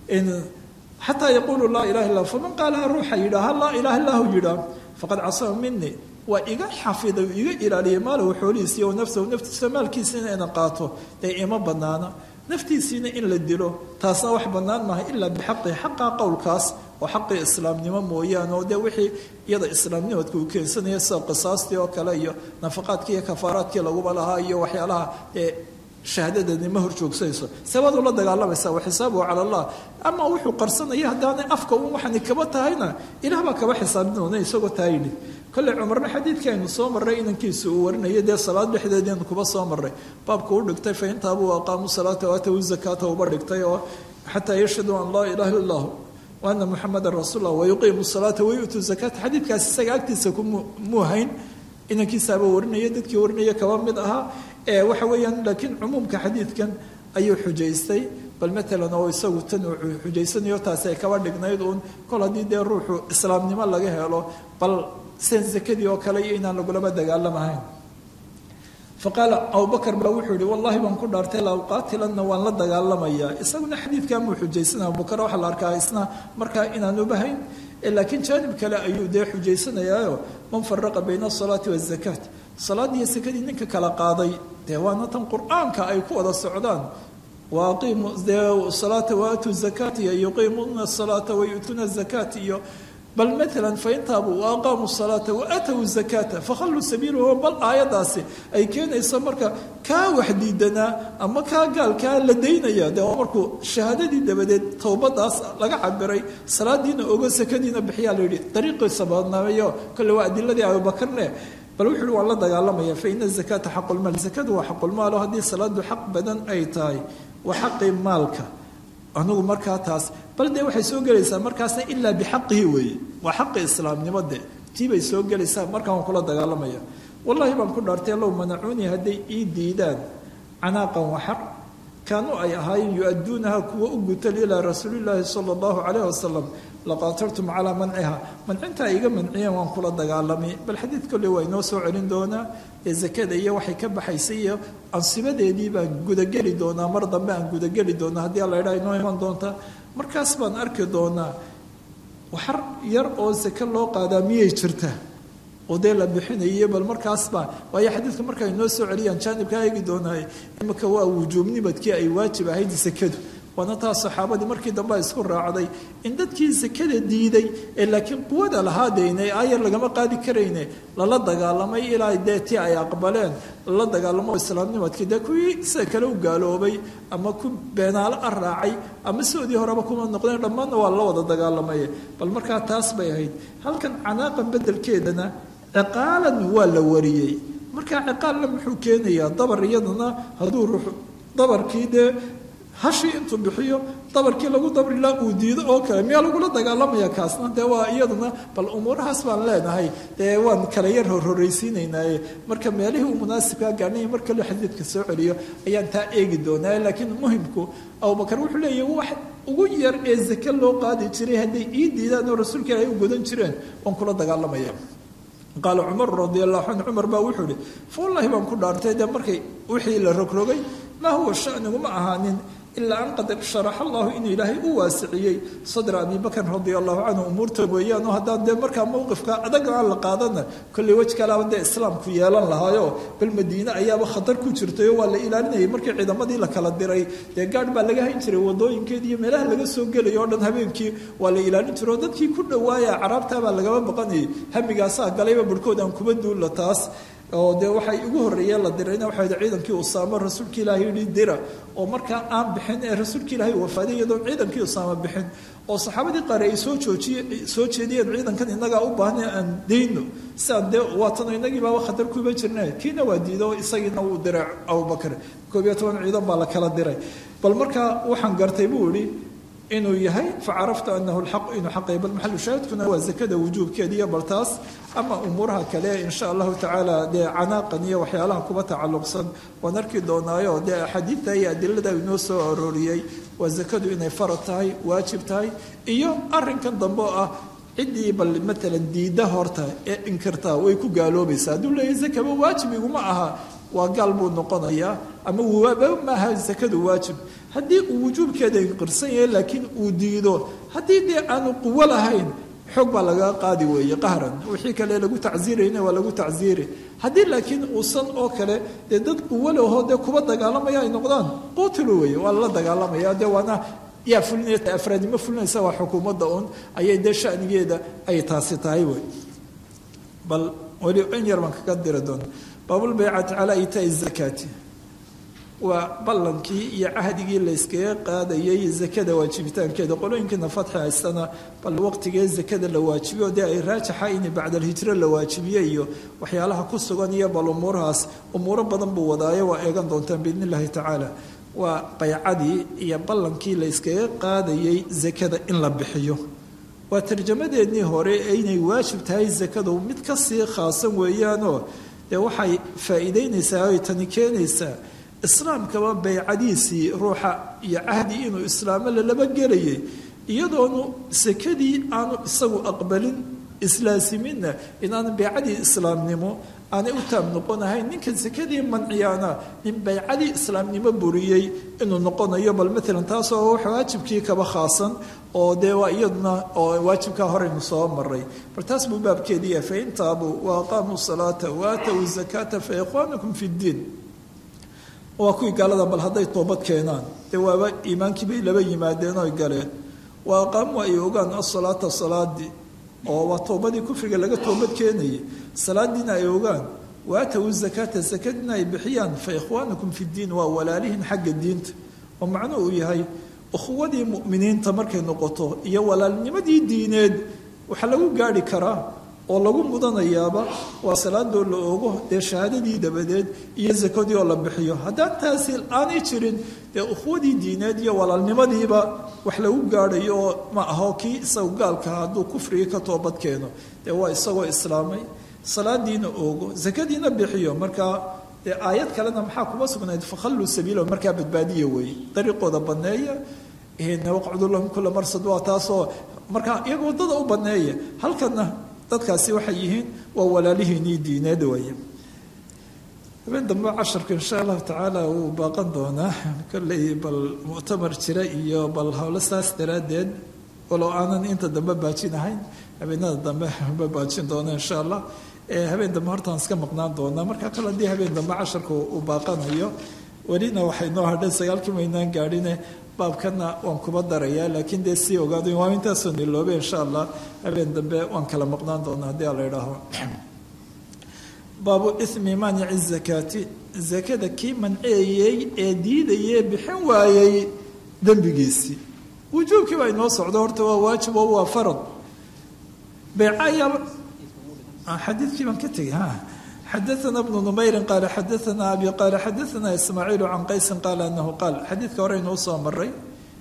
xataa yaquuluu laa ilaha illah faman qaalaha ruuxa yidhaaha laa ilaha illahu yidhaah faqad casama minii waa iga xafiday iga ilaaliyay maalahu xoolihiisiiy o nafsahu naftiisa maalkiisina ina qaato dee ima banaana naftiisiina in la dilo taasna wax bannaan maaha ilaa bixaqi xaqa qowlkaas oo xaqii islaamnimo mooyaane oo dee wixii iyada islaamnimadka uu keensanaya sida qisaastii oo kale iyo nafaqaadkii iyo kafaaraadkii laguba lahaa iyo waxyaalaha ee shahaadadani ma hor joogsanayso sabaad ula dagaalamaysa wa xisaabuhu cala allah ama wuxuu qarsanaya haddaanay afka un waxani kaba tahayna ilaah baa kaba xisaabin doona isagoo taa yidhi kolley cumarna xadiidkii aynu soo marray inankiisa uu warinaya dee salaad dhexdeedianu kuba soo marray baabka u dhigtay fa intaabuu aqaamu salaata waatawu zakaata uba dhigtay oo xataa yashhaduu an laa ilaha illa allah wa ana muxamadan rasuul lah wayuqiimu salaata wayu'tuu zakaata xadiidkaas isaga agtiisa kumuu hayn inankiisaaba warinaya dadkii warinaya kaba mid ahaa ee waxa weeyaan laakiin cumuumka xadiidkan ayuu xujaystay bal matalan oo isagu tan uu xujaysanayo taasi ay kaba dhignayd uun kol haddii dee ruuxu islaamnimo laga helo bal sen sakadii oo kale iyo inaan lagulaba dagaalamahayn faqaala abubakar baa wuxuu yihi wallahi baan ku dhaartay la uqaatilanna waan la dagaalamayaa isaguna xadiidkan buu xujaysana abubakar waxaa la arkaa isna markaa inaanu bahayn laakiin jaanib kale ayuu dee xujaysanayaayo man faraqa bayna asalaati wazakaat salaad iyo sakadii ninka kala qaaday dee waana tan qur-aanka ay ku wada socdaan waaqiimu dee salaata waatuu zakaata iyo yuqiimuuna asalaata wayu'tuuna zakaat iyo bal maalan faintaabuu waaqaamuu salaata waatawu zakaata fakhalluu sabiilahu bal aayadaasi ay keenayso marka kaa wax diidanaa ama kaa gaalkaa la daynaya dee waa markuu shahaadadii dabadeed towbadaas laga cabiray salaadiina ogo sakadiina bixiyaa la yidhi dariiqiisa badnaameeyo kolle waa adiladii abubakarne bal wuxu uhi waan la dagaalamaya fa ina zakaata xaqulmaal zakadu waa xaqulmaalo haddii salaadu xaq badan ay tahay waa xaqii maalka anugu markaa taas bal dee waxay soo gelaysaa markaasna ilaa bixaqihi weeye waa xaqi islaamnimo de tii bay soo gelaysaa markaa waan kula dagaalamaya wallahi baan ku dhaartay low manacuunii hadday ii diidaan canaaqan waxar kaanuu ay ahaayeen yu-adduunaha kuwa u gutal ilaa rasuulillaahi sala allahu calayh wasalam laqaatartum calaa manciha mancinta ay iga manciyeen waan kula dagaalamay bal xadiid kolle waa inoo soo celin doonaa ee zakada iyo waxay ka baxaysay iyo ansibadeedii baan gudageli doonaa mar dambe aan gudageli doonaa haddii alla idhaa inoo iman doonta markaas baan arki doonaa waxar yar oo sake loo qaadaa miyay jirta oo dee la bixinaye bal markaasba waayo xadiidka marka ay noo soo celiyaan jaanibkaa eegi doonaaye imika waa wujuubnimadkii ay waajib ahayd sakadu waana taa saxaabadii markii dambe isku raacday in dadkii sakada diiday ee laakiin quwada lahaadeyne aayar lagama qaadi karayne lala dagaalamay ilaa dee ti ay aqbaleen lala dagaalamo islaamnimadkii dee kuwii sida kale u gaaloobay ama ku beenaalo a raacay ama sidoodii horeba kuma noqdeen dhammaanna waa la wada dagaalamay bal markaa taas bay ahayd halkan canaaqan bedelkeedana ciqaalan waa la wariyey markaa ciqaalna muxuu keenayaa dabar iyadana hadduu ruux dabarkii dee hashii intuu bixiyo dabarkii lagu dabrilaa uu diido oo kale miyaa lagula dagaalamaya kaasna dee waa iyaduna bal umuurahaas baan leenahay dee waan kala yar horhoraysiinaynaaye marka meelihii uu munaasibkaa gaarnay mar kale xadiidka soo celiyo ayaan taa eegi doonaa laakiin muhimku abubakar wuxuu leeyahy wax ugu yar ee zake loo qaadi jiray hadday ii diidaan oo rasuulka ilaahay u godan jireen waan kula dagaalamaya qaala cumar radi allahu canhu cumar baa wuxuu ihi fawallaahi baan ku dhaartay dee markay wixii la rogrogay maa huwa shaniguma ahaanin ilaa an qad sharaxa allahu inuu ilaahay u waasiciyey sadra abi bakr radia allahu canhu umuurta weeyaan oo haddaan dee markaa mowqifka adag aan la qaadana kolley wej kalaaba dee islaamku yeelan lahaayo bal madiine ayaaba khatar ku jirtayoo waa la ilaalinayay markii ciidamadii la kala diray dee gaadh baa laga hayn jiray wadooyinkeed iyo meelaha laga soo gelaya o dhan habeenkii waa la ilaalin jiray oo dadkii ku dhawaaya caraabtaabaa lagama baqanayay hamigaasaa galayba barhkood aan kuba duulla taas oo dee waxay ugu horreeyeen la dirayna waxay ciidankii usaamo rasuulka ilaahay yidhi dira oo markaa aan bixin ee rasuulka ilaahay wafaaday iyadoon ciidankii usaamo bixin oo saxaabadii qaar ay soo joojiye soo jeediyeen ciidankan innagaa u baahna aan dayno siaan dee waatano innagii baaba khatar kuba jirna kiina waa diido isagiina wuu diray abubakar koob iyo toban ciidan baa la kala diray bal markaa waxaan gartay buu idhi inuu yahay facaraftu anahu lxaq inuu xaqay bal maxalu shaahidkuna waa zakada wujuubkeediiyo bal taas ama umuuraha kale insha allahu tacaala dee canaaqan iyo waxyaalaha kuba tacalluqsan waan arki doonaayo dee axaadiidta iyo adilada inoo soo arooriyey waa zakadu inay farad tahay waajib tahay iyo arinkan dambe oo ah ciddii bal maalan diidda horta ee inkirtaa way ku gaaloobaysaa hadduu leeyahay zakaba waajib iguma aha waa gaal buu noqonayaa ama waaba maaha zakadu waajib haddii uu wujuubkeeda inqirsan yahay laakiin uu diido haddii dee aanu quwo lahayn xoog baa lagaa qaadi weeye qahran wixii kale lagu tacsiirayna waa lagu tacsiiri haddii laakiin uusan oo kale dee dad quwo lahoo dee kuba dagaalamaya ay noqdaan qutilu weeye waa lala dagaalamaya dee waana yaa fulinaya afraadnimo fulinaysa waa xukuumadda un ayay dee shanigeeda ay taasi tahay wey bal weli in yar baan kaga diri doona baabulbaycati calaa iitaai zakaati waa ballankii iyo cahdigii layskaga qaadayay zakada waajibitaankeeda qolooyinkiina fatxi haystana bal waqtigee zakada la waajibiyo dee ay raajaxa in bacdalhijro la waajibiye iyo waxyaalaha ku sugan iyo bal umuurahaas umuuro badan buu wadaayo waa eegan doontaan biidn illahi tacaala waa baycadii iyo ballankii layskaga qaadayay zakada in la bixiyo waa tarjamadeennii hore ee inay waajib tahay zakadu mid kasii khaasan weeyaanoo dee waxay faa'iideynaysaa oy tani keenaysaa islaamkaba baycadiisii ruuxa iyo cahdi inuu islaamo lalaba gelayay iyadoonu sakadii aanu isagu aqbalin islaasiminna inaanu baycadii islaamnimo aanay u taab noqonahayn ninka sakadii manciyaana nin baycadii islaamnimo buriyey inuu noqonayo bal maalan taasoo wax waajibkii kaba khaasan oo dee waa iyaduna oo waajibkaa horeynu soo maray bal taas buu baabkeedii yahay fain taabuu wa aqaamuu salaata wa aatow zakaata fa ikhwaanukum fi ddiin waa kuwii gaalada bal hadday toobad keenaan dee waaba iimaankii bay laba yimaadeen oy galeen wa aqaamu ay ogaan asalaata salaadii oo waa toobadii kufriga laga toobad keenayay salaadiina ay ogaan waatawu zakaata sakadiina ay bixiyaan fa ikhwaanukum fi ddiin waa walaalihin xagga diinta oo macnuhu uu yahay ukhuwadii mu'miniinta markay noqoto iyo walaalnimadii diineed waxaa lagu gaari karaa oo lagu mudanayaaba waa salaadoo la ogo dee shahaadadii dabadeed iyo sakadii oo la bixiyo haddaan taasi aanay jirin dee ukhwadii diineed iyo walaalnimadiiba wax lagu gaadhayo oo ma aho kii isagu gaalka hadduu kufrigii ka toobad keeno dee waa isagoo islaamay salaadiina ogo sakadiina bixiyo markaa dee aayad kalena maxaa kuma sugnayd fakhalluu sabiila markaa badbaadiya weeye dariiqooda baneeya waqcudu lahum kula marsad waa taasoo markaa iyaga waddada u baneeya halkana dadkaasi waxay yihiin waa walaalihiinii diineed weeye habeen dambe casharka insha allahu tacaala wuu baaqan doonaa kolley bal muctamar jira iyo bal howlo saas daraaddeed walow aanan inta dambe baajin ahayn habeenada dambe ba baajin doona insha allah habeen dambe hortaan iska maqnaan doonaa marka kale haddii habeen dambe casharka uu baaqanayo welina waxay noo hadhay sagaalkii maynaan gaadhine baabkana waan kuba darayaa laakiin dee sii ogaado waa intaasoo niloobe insha allah habeen dambe waan kala maqnaan doonaa haddii ala idhaaho baabu ithmi maanici zakaati zakada kii manceeyey ee diidayee bixin waayey dembigiisii wujuubkii baa inoo socdo horta waa waajib oo waa farad beecayaa xadiidkii baan ka tegay ha xadaana bnu numayrin qaala xadaana abi qaala xadaana ismaaciilu can qaysin qaala anahu qaal xadiidka hore inuu soo maray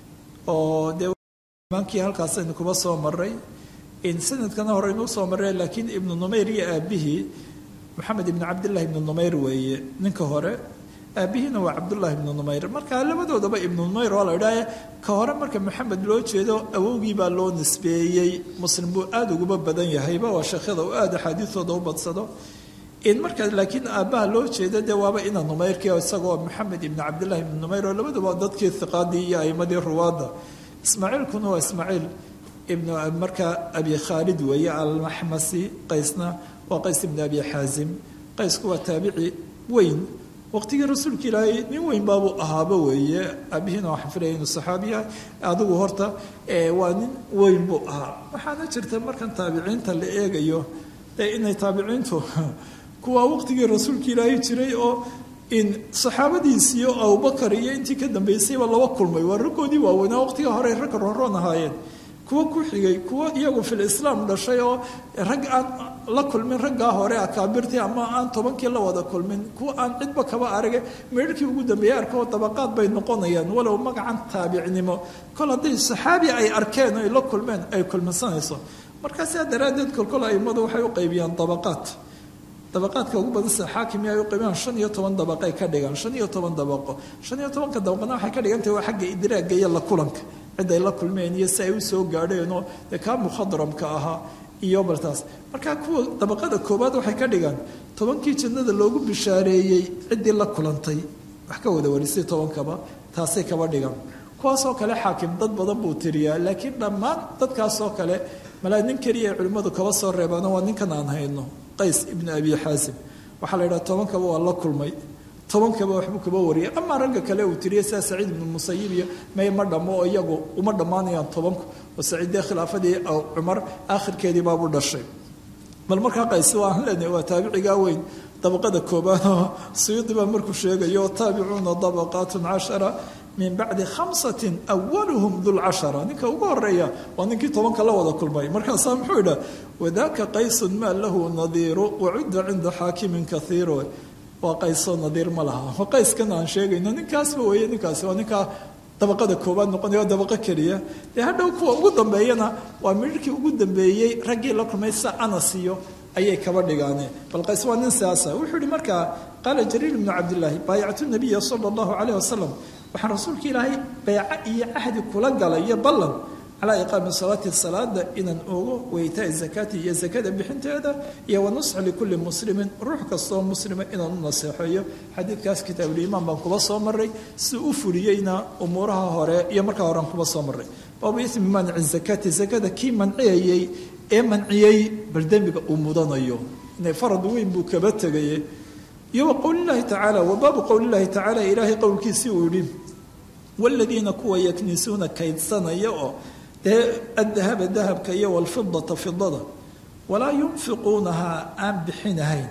oo dee imaankii halkaasaynu kuba soo maray sanadkana hore inuu soo maray laakiin ibnu numayr iyo aabihii maxamed ibni cabdillahi ibnu numayr weeye ninka hore aabihiina waa cabdullahi ibnu numayr marka labadoodaba ibnu numayr waa la idhaahe ka hore marka maxamed loo jeedo awowgii baa loo nisbeeyey muslim buu aada uguba badan yahayba waa sheekhyada uu aada axaadiistooda u badsado in markaa laakiin aabbaha loo jeedo dee waaba ina numayrkii isagoo maxamed ibni cabdillahi ibnu numayr oo labaduba dadkii hiqaadii iyo aimadii ruwaadda ismaaciilkuna waa ismaaciil ibnu markaa abi khaalid weeye almaxmasi qaysna waa qays ibnu abi xaazim qaysku waa taabici weyn waqtigii rasuulka ilaahay nin weyn baabuu ahaaba weeye aabihiina waxaan filaya inuu saxaabi yahay adigu horta waa nin weyn buu ahaa waxaana jirta markan taabiciinta la eegayo dee inay taabiciintu kuwaa waqtigii rasuulka ilaahay jiray oo in saxaabadiisii oo abubakar iyo intii ka dambeysayba laba kulmay waa raggoodii waaweynaa waqtiga hore ragga roonroon ahaayeen kuwa ku xigay kuwa iyagu fil islaam dhashay oo rag aan la kulmin raggaa hore akaabirtii ama aan tobankii la wada kulmin kuwa aan cidba kaba arage meerhkii ugu dambeeyey arkoo dabaqaad bay noqonayaan walow magacan taabicnimo kol hadday saxaabi ay arkeen ay la kulmeen ay kulminsanayso markaa sidaa daraaddeed kolkol aimadu waxay u qaybiyaan dabaqaad dabaqaadka ugu badan sida xaakim ay u qaybiyaan shan iyo toban dabaqay ka dhigaan shan iyo toban dabaqo shan iyo tobanka dabaqana waxay ka dhigantahay waa xagga idraagga iyo la kulanka cid ay la kulmeen iyo si ay u soo gaadheenoo dee kaa mukhadramka ahaa iyo baltaas markaa kuwa dabaqada koowaad waxay ka dhigaan tobankii jannada loogu bishaareeyey ciddii la kulantay wax ka wada warisay tobankaba taasay kaba dhigaan kuwaasoo kale xaakim dad badan buu tiriyaa laakiin dhammaan dadkaasoo kale malaa nin keliya ay culimmadu kaba soo reebaano waa ninkan aan hayno qays ibnu abi xaasim waxaa la yidhaha tobankaba waa la kulmay tobankaba waxbuu kaba wariyay amaa ragga kale uu tiriyay sida saciid ibnu musayib iyo may ma dhammo oo iyagu uma dhammaanayaan tobanku oo saciiddee khilaafadii cumar aakhirkeedii baabuu dhashay bal markaa qays waan leenahay waa taabicigaa weyn dabaqada koobaad oo suyuudi baa markuu sheegayo taabicuuna dabaqaatun cashara min bacdi khamsatin awaluhum dulcashara ninka ugu horeeya waa ninkii tobanka la wada kulmay markaasaa muxuu idhaa wadaka qaysun maa lahu nadiiru wacudda cinda xaakimin kaiiro waa qaysoo nadiir ma laha waa qayskan aan sheegayno ninkaasba weeye ninkaasi waa ninkaa dabaqada koobaad noqonaya waa dabaqo keliya dee hadhow kuwa ugu dambeeyana waa midhkii ugu dambeeyey raggii la kulmay sa anas iyo ayay kaba dhigaane bal qays waa nin siyaasa wuxuu yihi markaa qaala jariir ibnu cabdillaahi baayactu nabiya sala allahu calayh wasalam waxaan rasuulka ilaahay beeco iyo cahdi kula galay iyo ballan calaa iqaami salaati salaada inaan ogo weytaai zakaati iyo zakada bixinteeda iyo wanusxa likulli muslimin ruux kastoo muslima inaan u naseexeeyo xadiidkaas kitaabuliimaan baan kuba soo maray si u fuliyeyna umuuraha hore iyo markaa horean kuba soo maray baabu ismi maanici zakaati zakada kii manciyayey ee manciyey bal dembiga uu mudanayo inay farad weyn buu kaba tegaye iyo wa qowlilahi tacaala wa baabu qowlilahi tacaala ilaahay qowlkiisii uu yidhi waladiina kuwa yaknisuuna kaydsanaya oo dee adahaba dahabka iyo walfidata fidada walaa yunfiquunahaa aan bixinahayn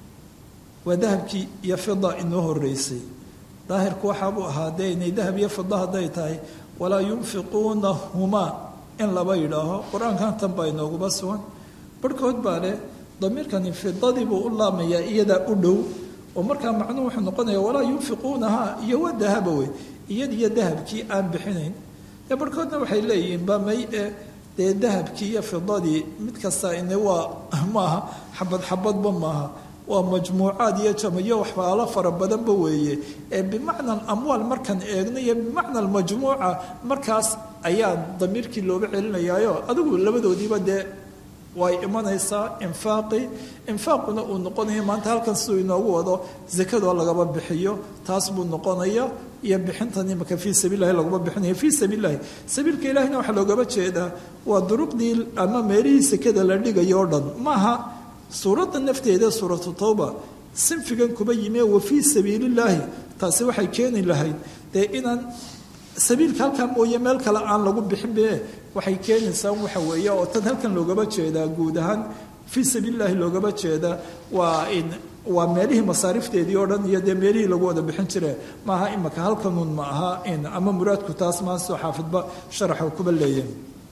waa dahabkii iyo fida inoo horeysay daahirku waxaabuu ahaa dee inay dahab iyo fida hadday tahay walaa yunfiquunahumaa in laba yidhaaho qur-aankan tan baa inooguba sugan barhkood baa leh damiirkani fidadii buu u laamayaa iyadaa u dhow oo markaa macnuhu wuxuu noqonaya walaa yunfiquunahaa iyo waa dahaba wey iyad iyo dahabkii aan bixinayn dee barhkoodna waxay leeyihiin ba may e dee dahabkii iyo fidadii mid kasta ine waa maaha xabad xabadba maaha waa majmuucaad iyo jamayo waxbaalo fara badanba weeye ee bimacna amwaal markaan eegno iyo bimacna almajmuuca markaas ayaa damiirkii looga celinayaayo adigu labadoodiiba dee way imanaysaa infaaqi infaaquna uu noqonaya maanta halkan siduu inoogu wado zakadoo lagaba bixiyo taas buu noqonaya iyo bixintan imaka fii sabiililahi laguma bixinayo fii sabiililahi sabiilka ilahina waxaa loogaba jeedaa waa duruqdii ama meelihii sekada la dhigayo o dhan maaha suuradda nafteeda suuratu tawba sinfigan kuba yime wa fii sabiilillaahi taasi waxay keeni lahayd dee inaan sabiilka halkan mooye meel kale aan lagu bixin be waxay keenaysaa waxa weeye oo tan halkan loogaba jeedaa guud ahaan fii sabiilillahi loogaba jeedaa waa in waa meelihii masaarifteedii oo dhan iyo dee meelihii lagu wada bixin jire maaha imaka halkanuun ma aha in ama muraadku taas maasoo xaafidba sharaxa kuba leeyahay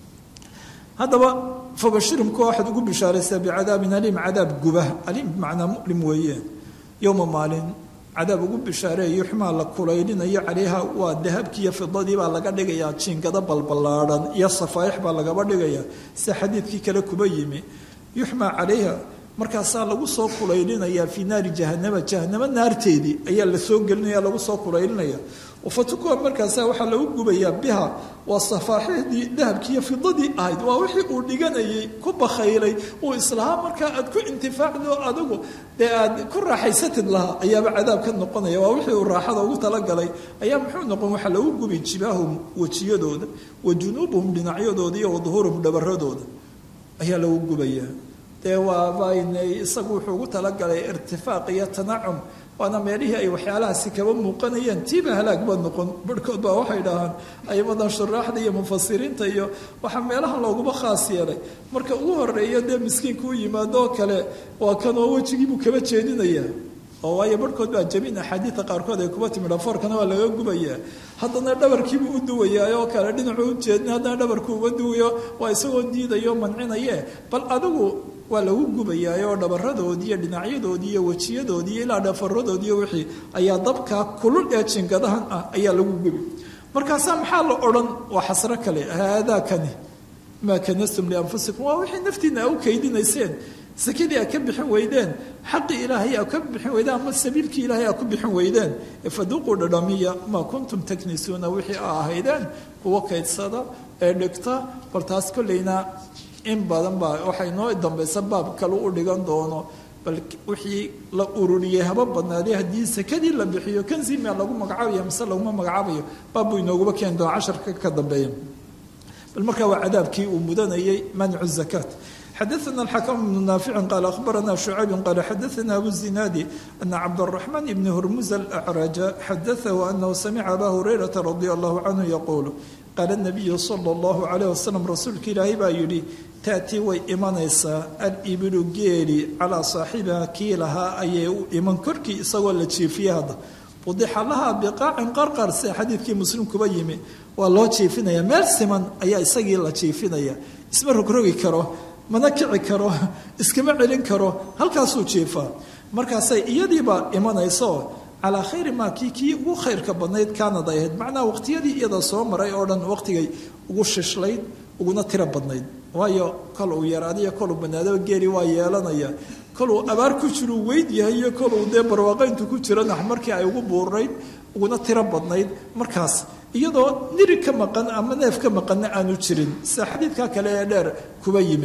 haddaba fabashirhumka waxaad ugu bishaaraysaa bicadaabin aliim cadaab guba aliim bimacnaa mulim weeye yowma maalin cadaab ugu bishaareeya yuxmaa la kulaylinayo calayha waa dahabkii iyo fidadii baa laga dhigayaa jiingado balballaadhan iyo safaaix baa lagaba dhigaya sida xadiidkii kale kuba yimi yuxmaa calayha markaasaa lagu soo kulaylinayaa fii naari jahanama jahanamo naarteedii ayaa la soo gelinaya lagu soo kulaylinaya fatukuwa markaasa waxaa lagu gubayaa biha waa safaaxidii dahabkiiyo fidadii ahayd waa wixii uu dhiganayay ku bakhaylay uu islahaa markaa aad ku intifaacdo adigu dee aad ku raaxaysatid lahaa ayaaba cadaab ka noqonaya waa wixii uu raaxada ugu talagalay ayaa muxuu noqon waxaa lagu gubi jibaahum wejiyadooda wa junuubuhum dhinacyadooda iyo waduhuuruhum dhabaradooda ayaa lagu gubayaa dee waabayn isagu wuxuu ugu talagalay irtifaaq iyo tanacum waana meelihii ay waxyaalahaasi kaba muuqanayeen tiiba halaag ba noqon barhkood baa waxay dhahaan aymadan shuraaxda iyo mufasiriinta iyo waxaa meelaha looguma khaas yeelay marka ugu horeeya dee miskiinka u yimaado oo kale waa kanoo wejigiibuu kaba jeedinayaa oo waayo barhkood baa jamiin axaadiida qaarkood ay kuba timi dhafoorkana waa laga gubayaa haddana dhabarkiibuu u duwayaa oo kale dhinacuu u jeedin haddana dhabarkuu uga duwayo waa isagoo diidayo mancinaye bal adigu waa lagu gubayaa oo dhabaradoodii iyo dhinacyadoodii iyo wejiyadoodii iyo ilaa dhafaradoodiiyo wixii ayaa dabkaa kulul ee jingadahan ah ayaa lagu gubi markaasaa maxaa la odhan waa xasro kale haadaakani maa kanastum lianfusikum waa wixii naftiina a u kaydinayseen sakadii a ka bixin weydeen xaqii ilaahay a ka bixin weydeen ama sabiilkii ilaahay a ku bixin weydeen faduuquu dhadhamiya maa kuntum taknisuuna wixii a ahaydeen kuwa kaydsada ee dhigta bal taas kolleyna in badan baa waxay noo dambaysa baab kale u dhigan doono bal wixii la ururiyey haba badnaaday haddii sakadii la bixiyo kanzimia lagu magacaabayo mise laguma magacaabayo baab buu inooguba keeni doona casharka ka dambeeya bal markaa waa cadaabkii uu mudanayay mancu zakaat xadaثna الxakم بن ناafic qال أخbarana شhucayb qال xadaثna abu الزinaadi أna cabdالرaحman بn hurmuz الأcraج xadaثahu أnahu samca aba hurayraةa radي الlah canhu yquul qaala الnabiyu slى الlah عalيه waslم rasuulka ilaahay baa yidhi taأtii way imanaysaa alibilu geeli calىa saaxibiha kii lahaa ayay u iman korkii isagoo la jiifiya hadda budixa laha biqaacin qarqar sida xadiidkii muslim kuba yimi waa loo jiifinaya meel siman ayaa isagii la jiifinaya isma rogrogi karo mana kici karo iskama celin karo halkaasuu jiifaa markaasay iyadiiba imanayso calaa khayri maa kii kii ugu khayrka badnayd kaanad ay ahayd macnaha waqtiyadii iyada soo maray oo dhan waqtigay ugu shishlayd uguna tiro badnayd waayo kol uu yaraadiyo koluu banaadaba geeli waa yeelanaya koluu abaar ku jiruu weyd yahay iyo koluu dee barwaaqayntu ku jirana markii ay ugu buurnayd uguna tiro badnayd markaas iyadoo niri ka maqan ama neef ka maqanna aanu jirin sida xadiidka kale ee dheer kuba yimi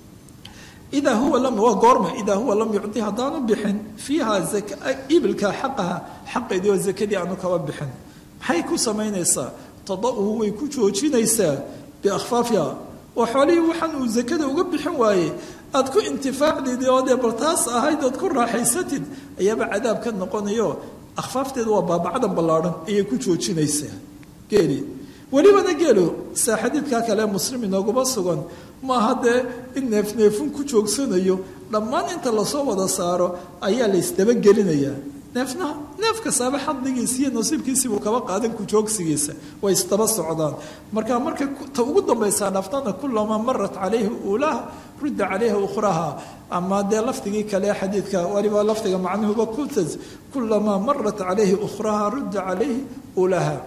idaa huwa lam waa goorma idaa huwa lam yucdi haddaanu bixin fiiha ibilka xaqaha xaqeedii oo zakadii aanu kaba bixin maxay ku samaynaysaa tada'uhu way ku joojinaysaa biakhfaafiha oo xoolihii waxaan uu zakada uga bixin waaye aad ku intifaacdid oo dee bal taas ahayd ood ku raaxaysatid ayaaba cadaab ka noqonayo akhfaafteedu waa baabacdan ballaadhan ayay ku joojinaysaa geeli welibana geelo saa xadiidkaa kale muslim inooguma sugan maaha dee in neefneefun ku joogsanayo dhammaan inta lasoo wada saaro ayaa la isdabagelinayaa neefna neef kastaaba xadligiisa iyo nasiibkiisibuu kaba qaadan ku joogsigiisa way isdaba socdaan marka marka ta ugu dambaysaa dhaftana kulamaa marat calayhi uulaha rudda calayha ukhraha ama dee lafdigii kale xadiidka waliba lafdiga macnuhuba kutas kulamaa marat calayhi ukhraha rudda calayhi uulaha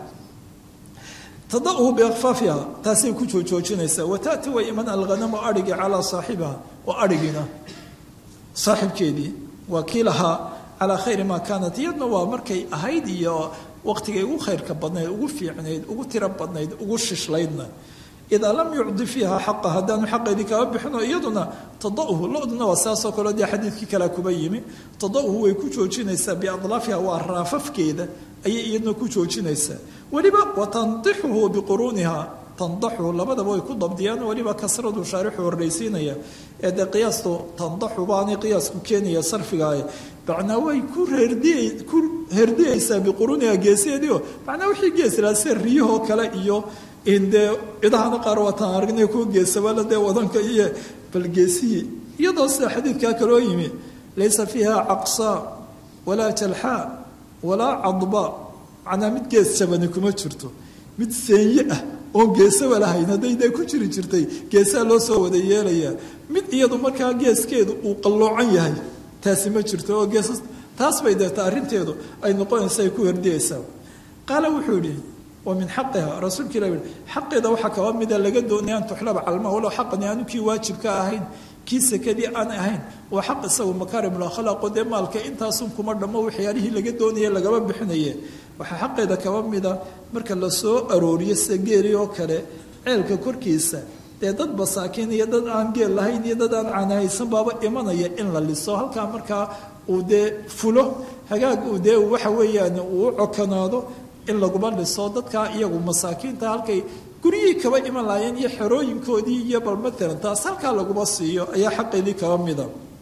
tada'uhu biakfaafiha taasay ku joojoojinaysaa wataati way iman alghanamu arhigi calaa saaxibiha oo arhigiina saaxibkeedii waa kii lahaa calaa khayri maa kaanat iyadna waa markay ahayd iyo waqtigay ugu khayrka badnayd ugu fiicnayd ugu tiro badnayd ugu shishlaydna idaa lam yucdi fiiha xaqa haddaanu xaqeedii kaba bixino iyaduna tadauhu loduna waa saasoo kaleo dee xadiidkii kalea kuba yimi tadauhu way ku joojinaysaa biadlaafiha waa raafafkeeda ayay iyaduna ku joojinaysaa weliba watandixuhu biquruuniha tandaxu labadaba way ku dabdiyaan weliba kasradu shaarixu horraysiinaya ee dee qiyaastu tandaxu baanay qiyaasku keenaya sarfigaah macnaa way ku reerdiy ku herdiyaysaa biquruuniha geeseediio macnaa wixii geeslaa sida riyahoo kale iyo dee idahana qaar waataan aragnay kuwa geesabala dee wadanka iyo balgeesihii iyadoo sida xadiidkaa kaloo yimi laysa fiiha caqsaa walaa jalxaa walaa cadba macnaa mid gees jabani kuma jirto mid seenye ah oon geesaba lahayn hadday dee ku jiri jirtay geesaa loo soo wada yeelayaa mid iyadu markaa geeskeedu uu qalloocan yahay taasi ma jirto oo geesas taas bay deeta arrinteedu ay noqonaysa ay ku herdiyaysaa qaala wuxuu yihi wa min xaqiha rasuulka ilah yihi xaqeeda waxaa kaba mida laga doonaya an tuxlaba calma walow xaqani aanu kii waajibka ahayn kii sekadii aan ahayn waa xaq isagu makaarimul akhlaaqo dee maalka intaasun kuma dhammo waxyaalihii laga doonaya lagaba bixinaye waxaa xaqeeda kaba mida marka la soo arooriyo sida geeli oo kale ceelka korkiisa dee dad masaakiin iyo dad aan geel lahayn iyo dad aan caanahaysan baaba imanaya in la liso halkaa markaa uu dee fulo hagaag uu dee waxa weeyaan uu u cokanaado in laguma liso dadkaa iyagu masaakiinta halkay guryihii kaba iman lahaayeen iyo xerooyinkoodii iyo bal matalan taas halkaa laguma siiyo ayaa xaqeedii kaba mida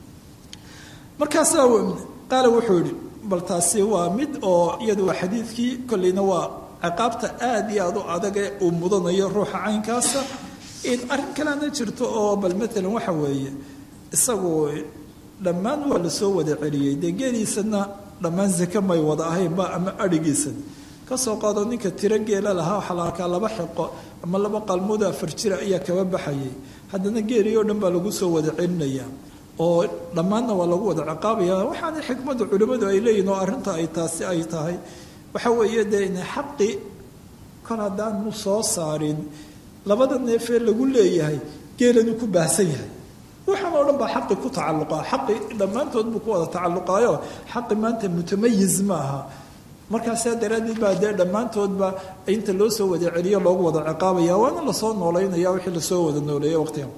markaasaa qaala wuxuu yihi bal taasi waa mid oo iyadu waa xadiidkii kolleyna waa ciqaabta aada iyo aada u adag ee uu mudanayo ruuxa caynkaasa arrin kalena jirto oo bal matalan waxa weeye isagu dhammaan waa lasoo wada celiyey dee geeliisana dhammaan zake may wada ahaynba ama adhigiisana kasoo qaado ninka tiro geela lahaa waxaa la arkaa laba xiqo ama laba qalmood afar jira ayaa kaba baxayay haddana geelii oo dhan baa lagu soo wada celinayaa oo dhammaanna waa lagu wada ciqaabaya waxaana xikmadda culimmadu ay leeyihin oo arrinta ay taasi ay tahay waxa weeye dee ina xaqi kol haddaanu soo saarin labada neefee lagu leeyahay geelanu ku baahsan yahay waxaan oo dhan baa xaqi ku tacalluqa xaqi dhammaantood buu ku wada tacalluqaayo xaqi maanta mutamayiz ma aha markaasaa daraaddeed baa dee dhammaantoodba inta loo soo wada celiyo loogu wada ciqaabaya waana lasoo noolaynaya wixii lasoo wada nooleeya waqtiga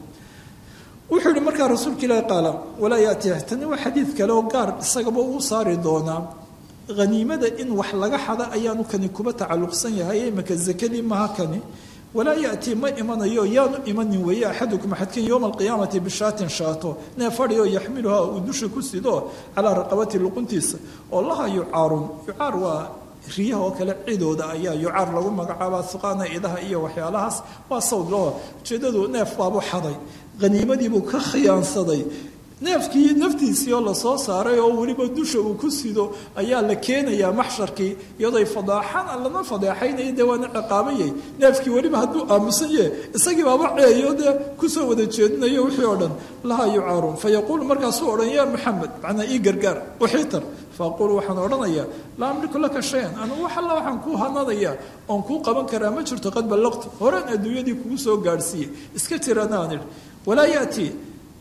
wuxuu yihi markaa rasuulka ilaahi qaala walaa yaati tani waa xadiid kale oo gaar isagaba uu saari doonaa haniimada in wax laga xada ayaanu kani kuba tacalluqsan yahay imaka zakadii maha kani walaa yatii ma imanayo yaanu imanin weeye axadukum axadkin yowma alqiyaamati bishaatin shaato nee fadhiyo yaxmiluha uu dusha ku sido calaa raqabati luquntiisa oo laha yucaarun yucaar waa riyaha oo kale cidooda ayaa yucaar lagu magacaabaa suqaana idaha iyo waxyaalahaas waa sawd laho ujeedadu neef baabu xaday haniimadiibuu ka khiyaansaday neefkii naftiisii oo lasoo saaray oo weliba dusha uu ku sido ayaa la keenayaa maxsharkii iyadoy fadaaxan lama fadeexaynaya dee waana ciqaabayay neefkii weliba hadduu aamusan yahe isagii baaba ceeyo dee kusoo wada jeedinayo wixii oo dhan lahaa yucaarun fa yaquulu markaasuu odhan yaa maxamed macnaa ii gargaar waxiitar faaqulu waxaan odhanayaa laa amliku laka shayan anugu wax alla waxaan kuu hanadayaa oon kuu qaban karaa ma jirto qad ballaqtu horaan adduunyadii kugu soo gaadhsiiyey iska tiranaan idhi walaa yatii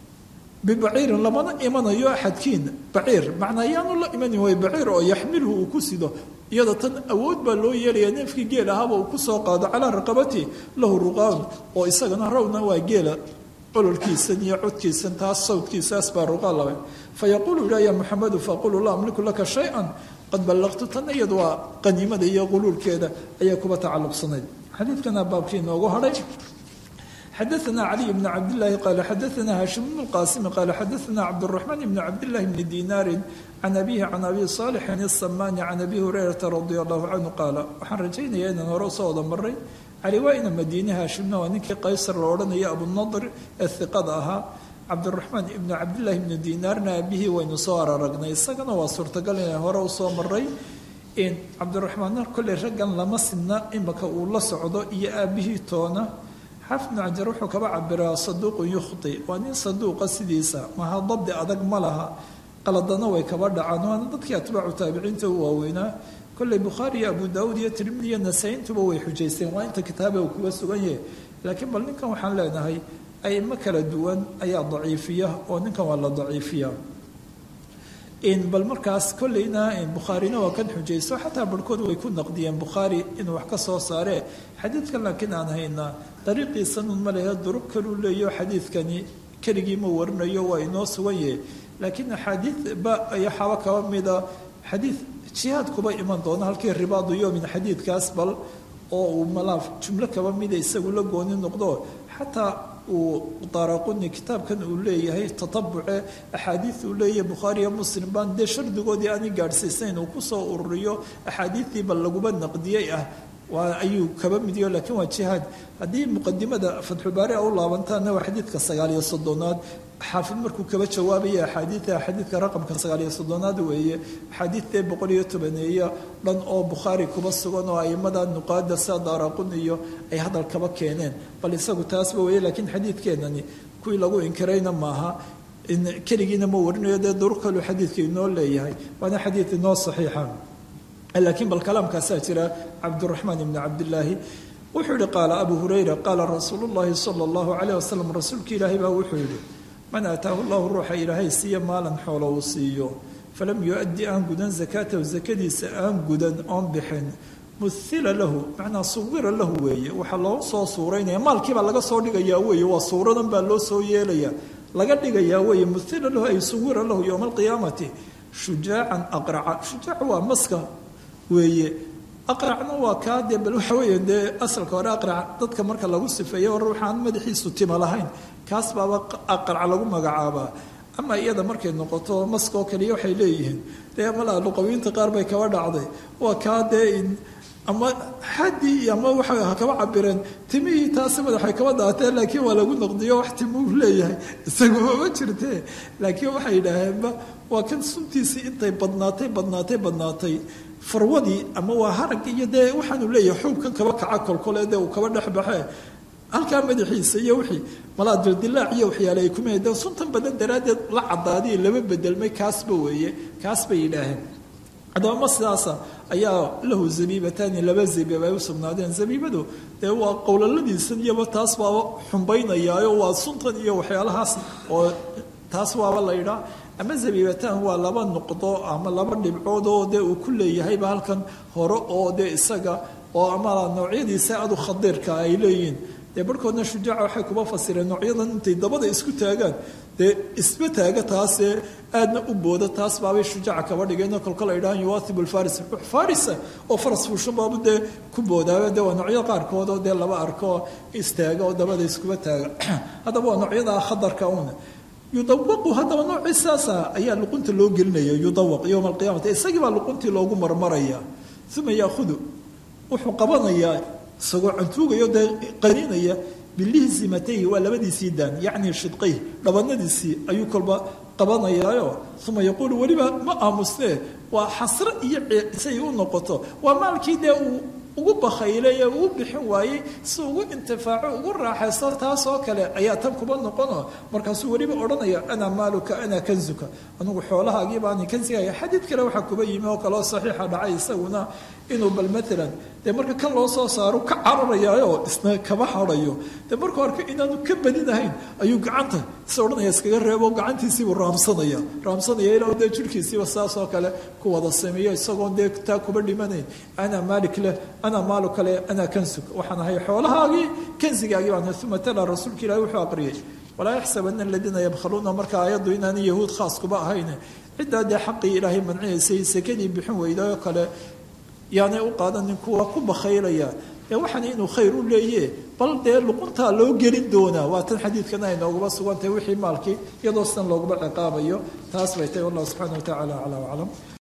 bibaciirin lamana imanayo axadkiina baciir macnaa yaanu la imanin way baciir oo yaxmilhu uu ku sido iyada tan awood baa loo yeelaya neefkii geel ahaaba uu kusoo qaado calaa raqabati lahu ruqaan oo isagana rawna waa geela ololkiisan iyo codkiisan taas sawdkiisaas baa ruqaan laba fa yaquulu ilah ya muxamedu faaqulu laa amliku laka shay-an qad ballaqtu tan iyadu waa qaniimada iyo quluulkeeda ayay kuba tacalluqsanayd xadiidkana baabkii inoogu hadhay xadaثna caliي bn cabdالlahi qala xadaثna hashim bn اlqasim qala xadaثna cabdالرaحman bn cabdالlahi bni dinaari can abihi can abi صaalixin الsamani can abi hurayrata radi allahu canhu qaala waxaan rajaynaya inaan hore usoo wada maray cali waa ina madiine haashimna waa ninkii qaysar la odhanaya abunadr ee hiqada ahaa cabdiraxmaan ibnu cabdillahi ibnu dinaarna aabihii waynu soo araragnay isagana waa suurtagal inaan hore usoo maray cabdiraxmaanna kolley raggan lama sidna imaka uu la socdo iyo aabihii toona xaafid bnu cajar wuxuu kaba cabiraa saduuqun yukhti waa nin saduuqa sidiisa maha dabdi adag ma laha qaladana way kaba dhacaan waana dadkii atbaacu taabiciinta u waaweynaa kolley bukhaari iyo abu daawuud iyo tirmidi iyo nasaa-intuba way xujaysteen waa inta kitaabe uu kuga sugan yahay laakiin bal ninkan waxaan leenahay aimo kala duwan ayaa daciifiya oo ninkan waa la daciifiya bal markaas kolleyna bukhaarina waa kan xujayso xataa barhkood way ku naqdiyeen bukhaari inuu wax ka soo saaree xadiidkan laakiin aan haynaa dariiqiisanun ma lehe duruq kaluu leeyo xadiidkani keligii ma warinayo waa inoo sugan yahe laakiin axaadiid ba ayaxaaba kaba mida xadiid jihaad kuba iman doona halkii ribaadu yowmin xadiidkaas bal oo uu malaaf jumlo kaba mida isagu la gooni noqdo xataa uu daaraquni kitaabkan uu leeyahay tatabuce axaadiid uu leeyahay bukhaariyo muslim baan dee shardigoodii aani gaadhsiisayn uu kusoo ururiyo axaadiidtii bal laguba naqdiyey ah waa ayuu kaba midiyo laakiin waa jihaad haddii muqadimada fatxulbaari a u laabantaana waa xadiidka sagaaliyo soddonaad xaafid markuu kaba jawaabaya axaadiida xadiidka raqamka sagaaliyo soddonaad weeye axaadiidtee boqol iyo tobaneeya dhan oo bukhaari kuba sugan oo aimada nuqaada sida daaraqun iyo ay hadal kaba keeneen bal isagu taasba weeye laakiin xadiidkeenani kuwii lagu inkirayna maaha keligiina ma warinayo dee duruq kaluu xadiidka inoo leeyahay waana xadiid inoo saxiixa laakiin bal kalaamkaasaa jira cabduraxmaan ibni cabdilaahi wuxuu yihi qaala abu hurayra qaala rasuulu llahi sala allahu calayh wasalam rasuulka ilaahay baa wuxuu yidhi man aataahu llahu ruuxa ilaahay siiya maalan xoolo uu siiyo falam yu-addi aan gudan zakaatahu zakadiisa aan gudan oon bixin muhila lahu macnaa suwira lahu weeye waxaa loo soo suuraynaya maalkiibaa laga soo dhigayaa weeye waa suuradan baa loo soo yeelaya laga dhigayaa weeye muhila lahu ay suwira lahu yowma alqiyaamati shujaacan aqraca shujaac waa maska weeye aqracna waa kaa dee bal waxa weeye dee asalka hore aqrac dadka marka lagu sifeeyo hore waxaan madaxiisu tima lahayn kaas baaba aqrac lagu magacaabaa ama iyada markay noqoto maskoo kaliya waxay leeyihiin dee malaa luqawiinta qaar bay kaba dhacday waa kaa dee ama xaddii ama waxa ha kaba cabireen timihii taasi madaxay kaba daateen laakiin waa lagu noqdiyo wax timuu leeyahay isagu mama jirtee laakiin waxay yidhaaheenba waa kan suntiisii intay badnaatay badnaatay badnaatay farwadii ama waa harag iyo dee waxaanu leeyahay xuubkan kaba kaca kolkole dee uu kaba dhexbaxee halkaa madaxiisa iyo wixii malaa dildilaac iyo waxyaale ay kuma de suntan badan daraaddeed la cadaadiyo laba bedelmay kaasba weeye kaas bay yidhaaheen haddaba ma sidaasa ayaa lahu zabiibatani laba zabiib ay u sugnaadeen zabiibadu dee waa qowlaladiisan iyoba taas baaba xumbaynayaayo waa suntan iyo waxyaalahaas oo taas waaba la yidhaa ama zabiibatan waa laba nuqdo ama laba dhibcood oo dee uu ku leeyahayba halkan hore oo dee isaga oo ama noocyadiisa adu khadiirka ay leeyihiin dee barhkoodna shujaaca waxay kuba fasireen noocyadan intay dabada isku taagaan dee isba taaga taasee aadna u booda taas baabay shujaaca kaba dhigeenoo kolkol ay dhahaan yuwaathibu lfaris farisa oo faras fuushan baabu dee ku boodaaba dee waa noocyada qaarkood oo dee laba arko istaaga oo dabada iskuba taaga haddaba waa noocyada khadarka una yudawaqu haddaba noocii saasa ayaa luqunta loo gelinaya yudawaq yowma alqiyamati isagii baa luquntii loogu marmaraya uma yaahudu wuxuu qabanayaa isagoo cantuugayo dee qaniinaya bilihzimatayhi waa labadiisii daan yacni shidqayh dhabanadiisii ayuu kolba qabanayaayo uma yaquulu weliba ma aamusnee waa xasro iyo say u noqoto waa maalkii dee uu ugu bakhaylay ee uu bixin waayey si ugu intifaaco ugu raaxaysto taasoo kale ayaa tan kuba noqono markaasuu weliba odhanaya ana maaluka ana kanzuka anugu xoolahaagii baani kansigaya xadiid kale waxaa kuba yimi oo kaleo saxiixa dhacay isaguna inuu bal maalan dee marka kan loo soo saaro ka cararayaayo isna kaba harayo dee markuu arko inaanu ka badinahayn ayuu gacanta is odhanaya iskaga reebo gacantiisiibuu raamsanaya raamsanaya ilaa dee jirhkiisiiba saasoo kale ku wada sameeyo isagoon dee taa kuba dhimanayn ana maalik leh ana maalu kale ana kansug waxaan ahay xoolahaagii kansigaagii baan uma tala rasuulka ilahi wuxuu aqriyay walaa yaxsabana aladiina yabkhaluuna marka aayaddu inaani yahuud khaas kuba ahayn ciddaa dee xaqii ilaahay mancinaysay sekadii bixin weydaoo kale yaanay u qaadanin kuwa ku bakhaylaya ee waxaan inuu khayr u leeye bal dee luquntaa loo gelin doonaa waa tan xadiidkana ay nooguba sugantahay wixii maalkii iyadoo sidan looguba ciqaabayo taas bay tahay wallahu subxana wa tacala aclaa aclam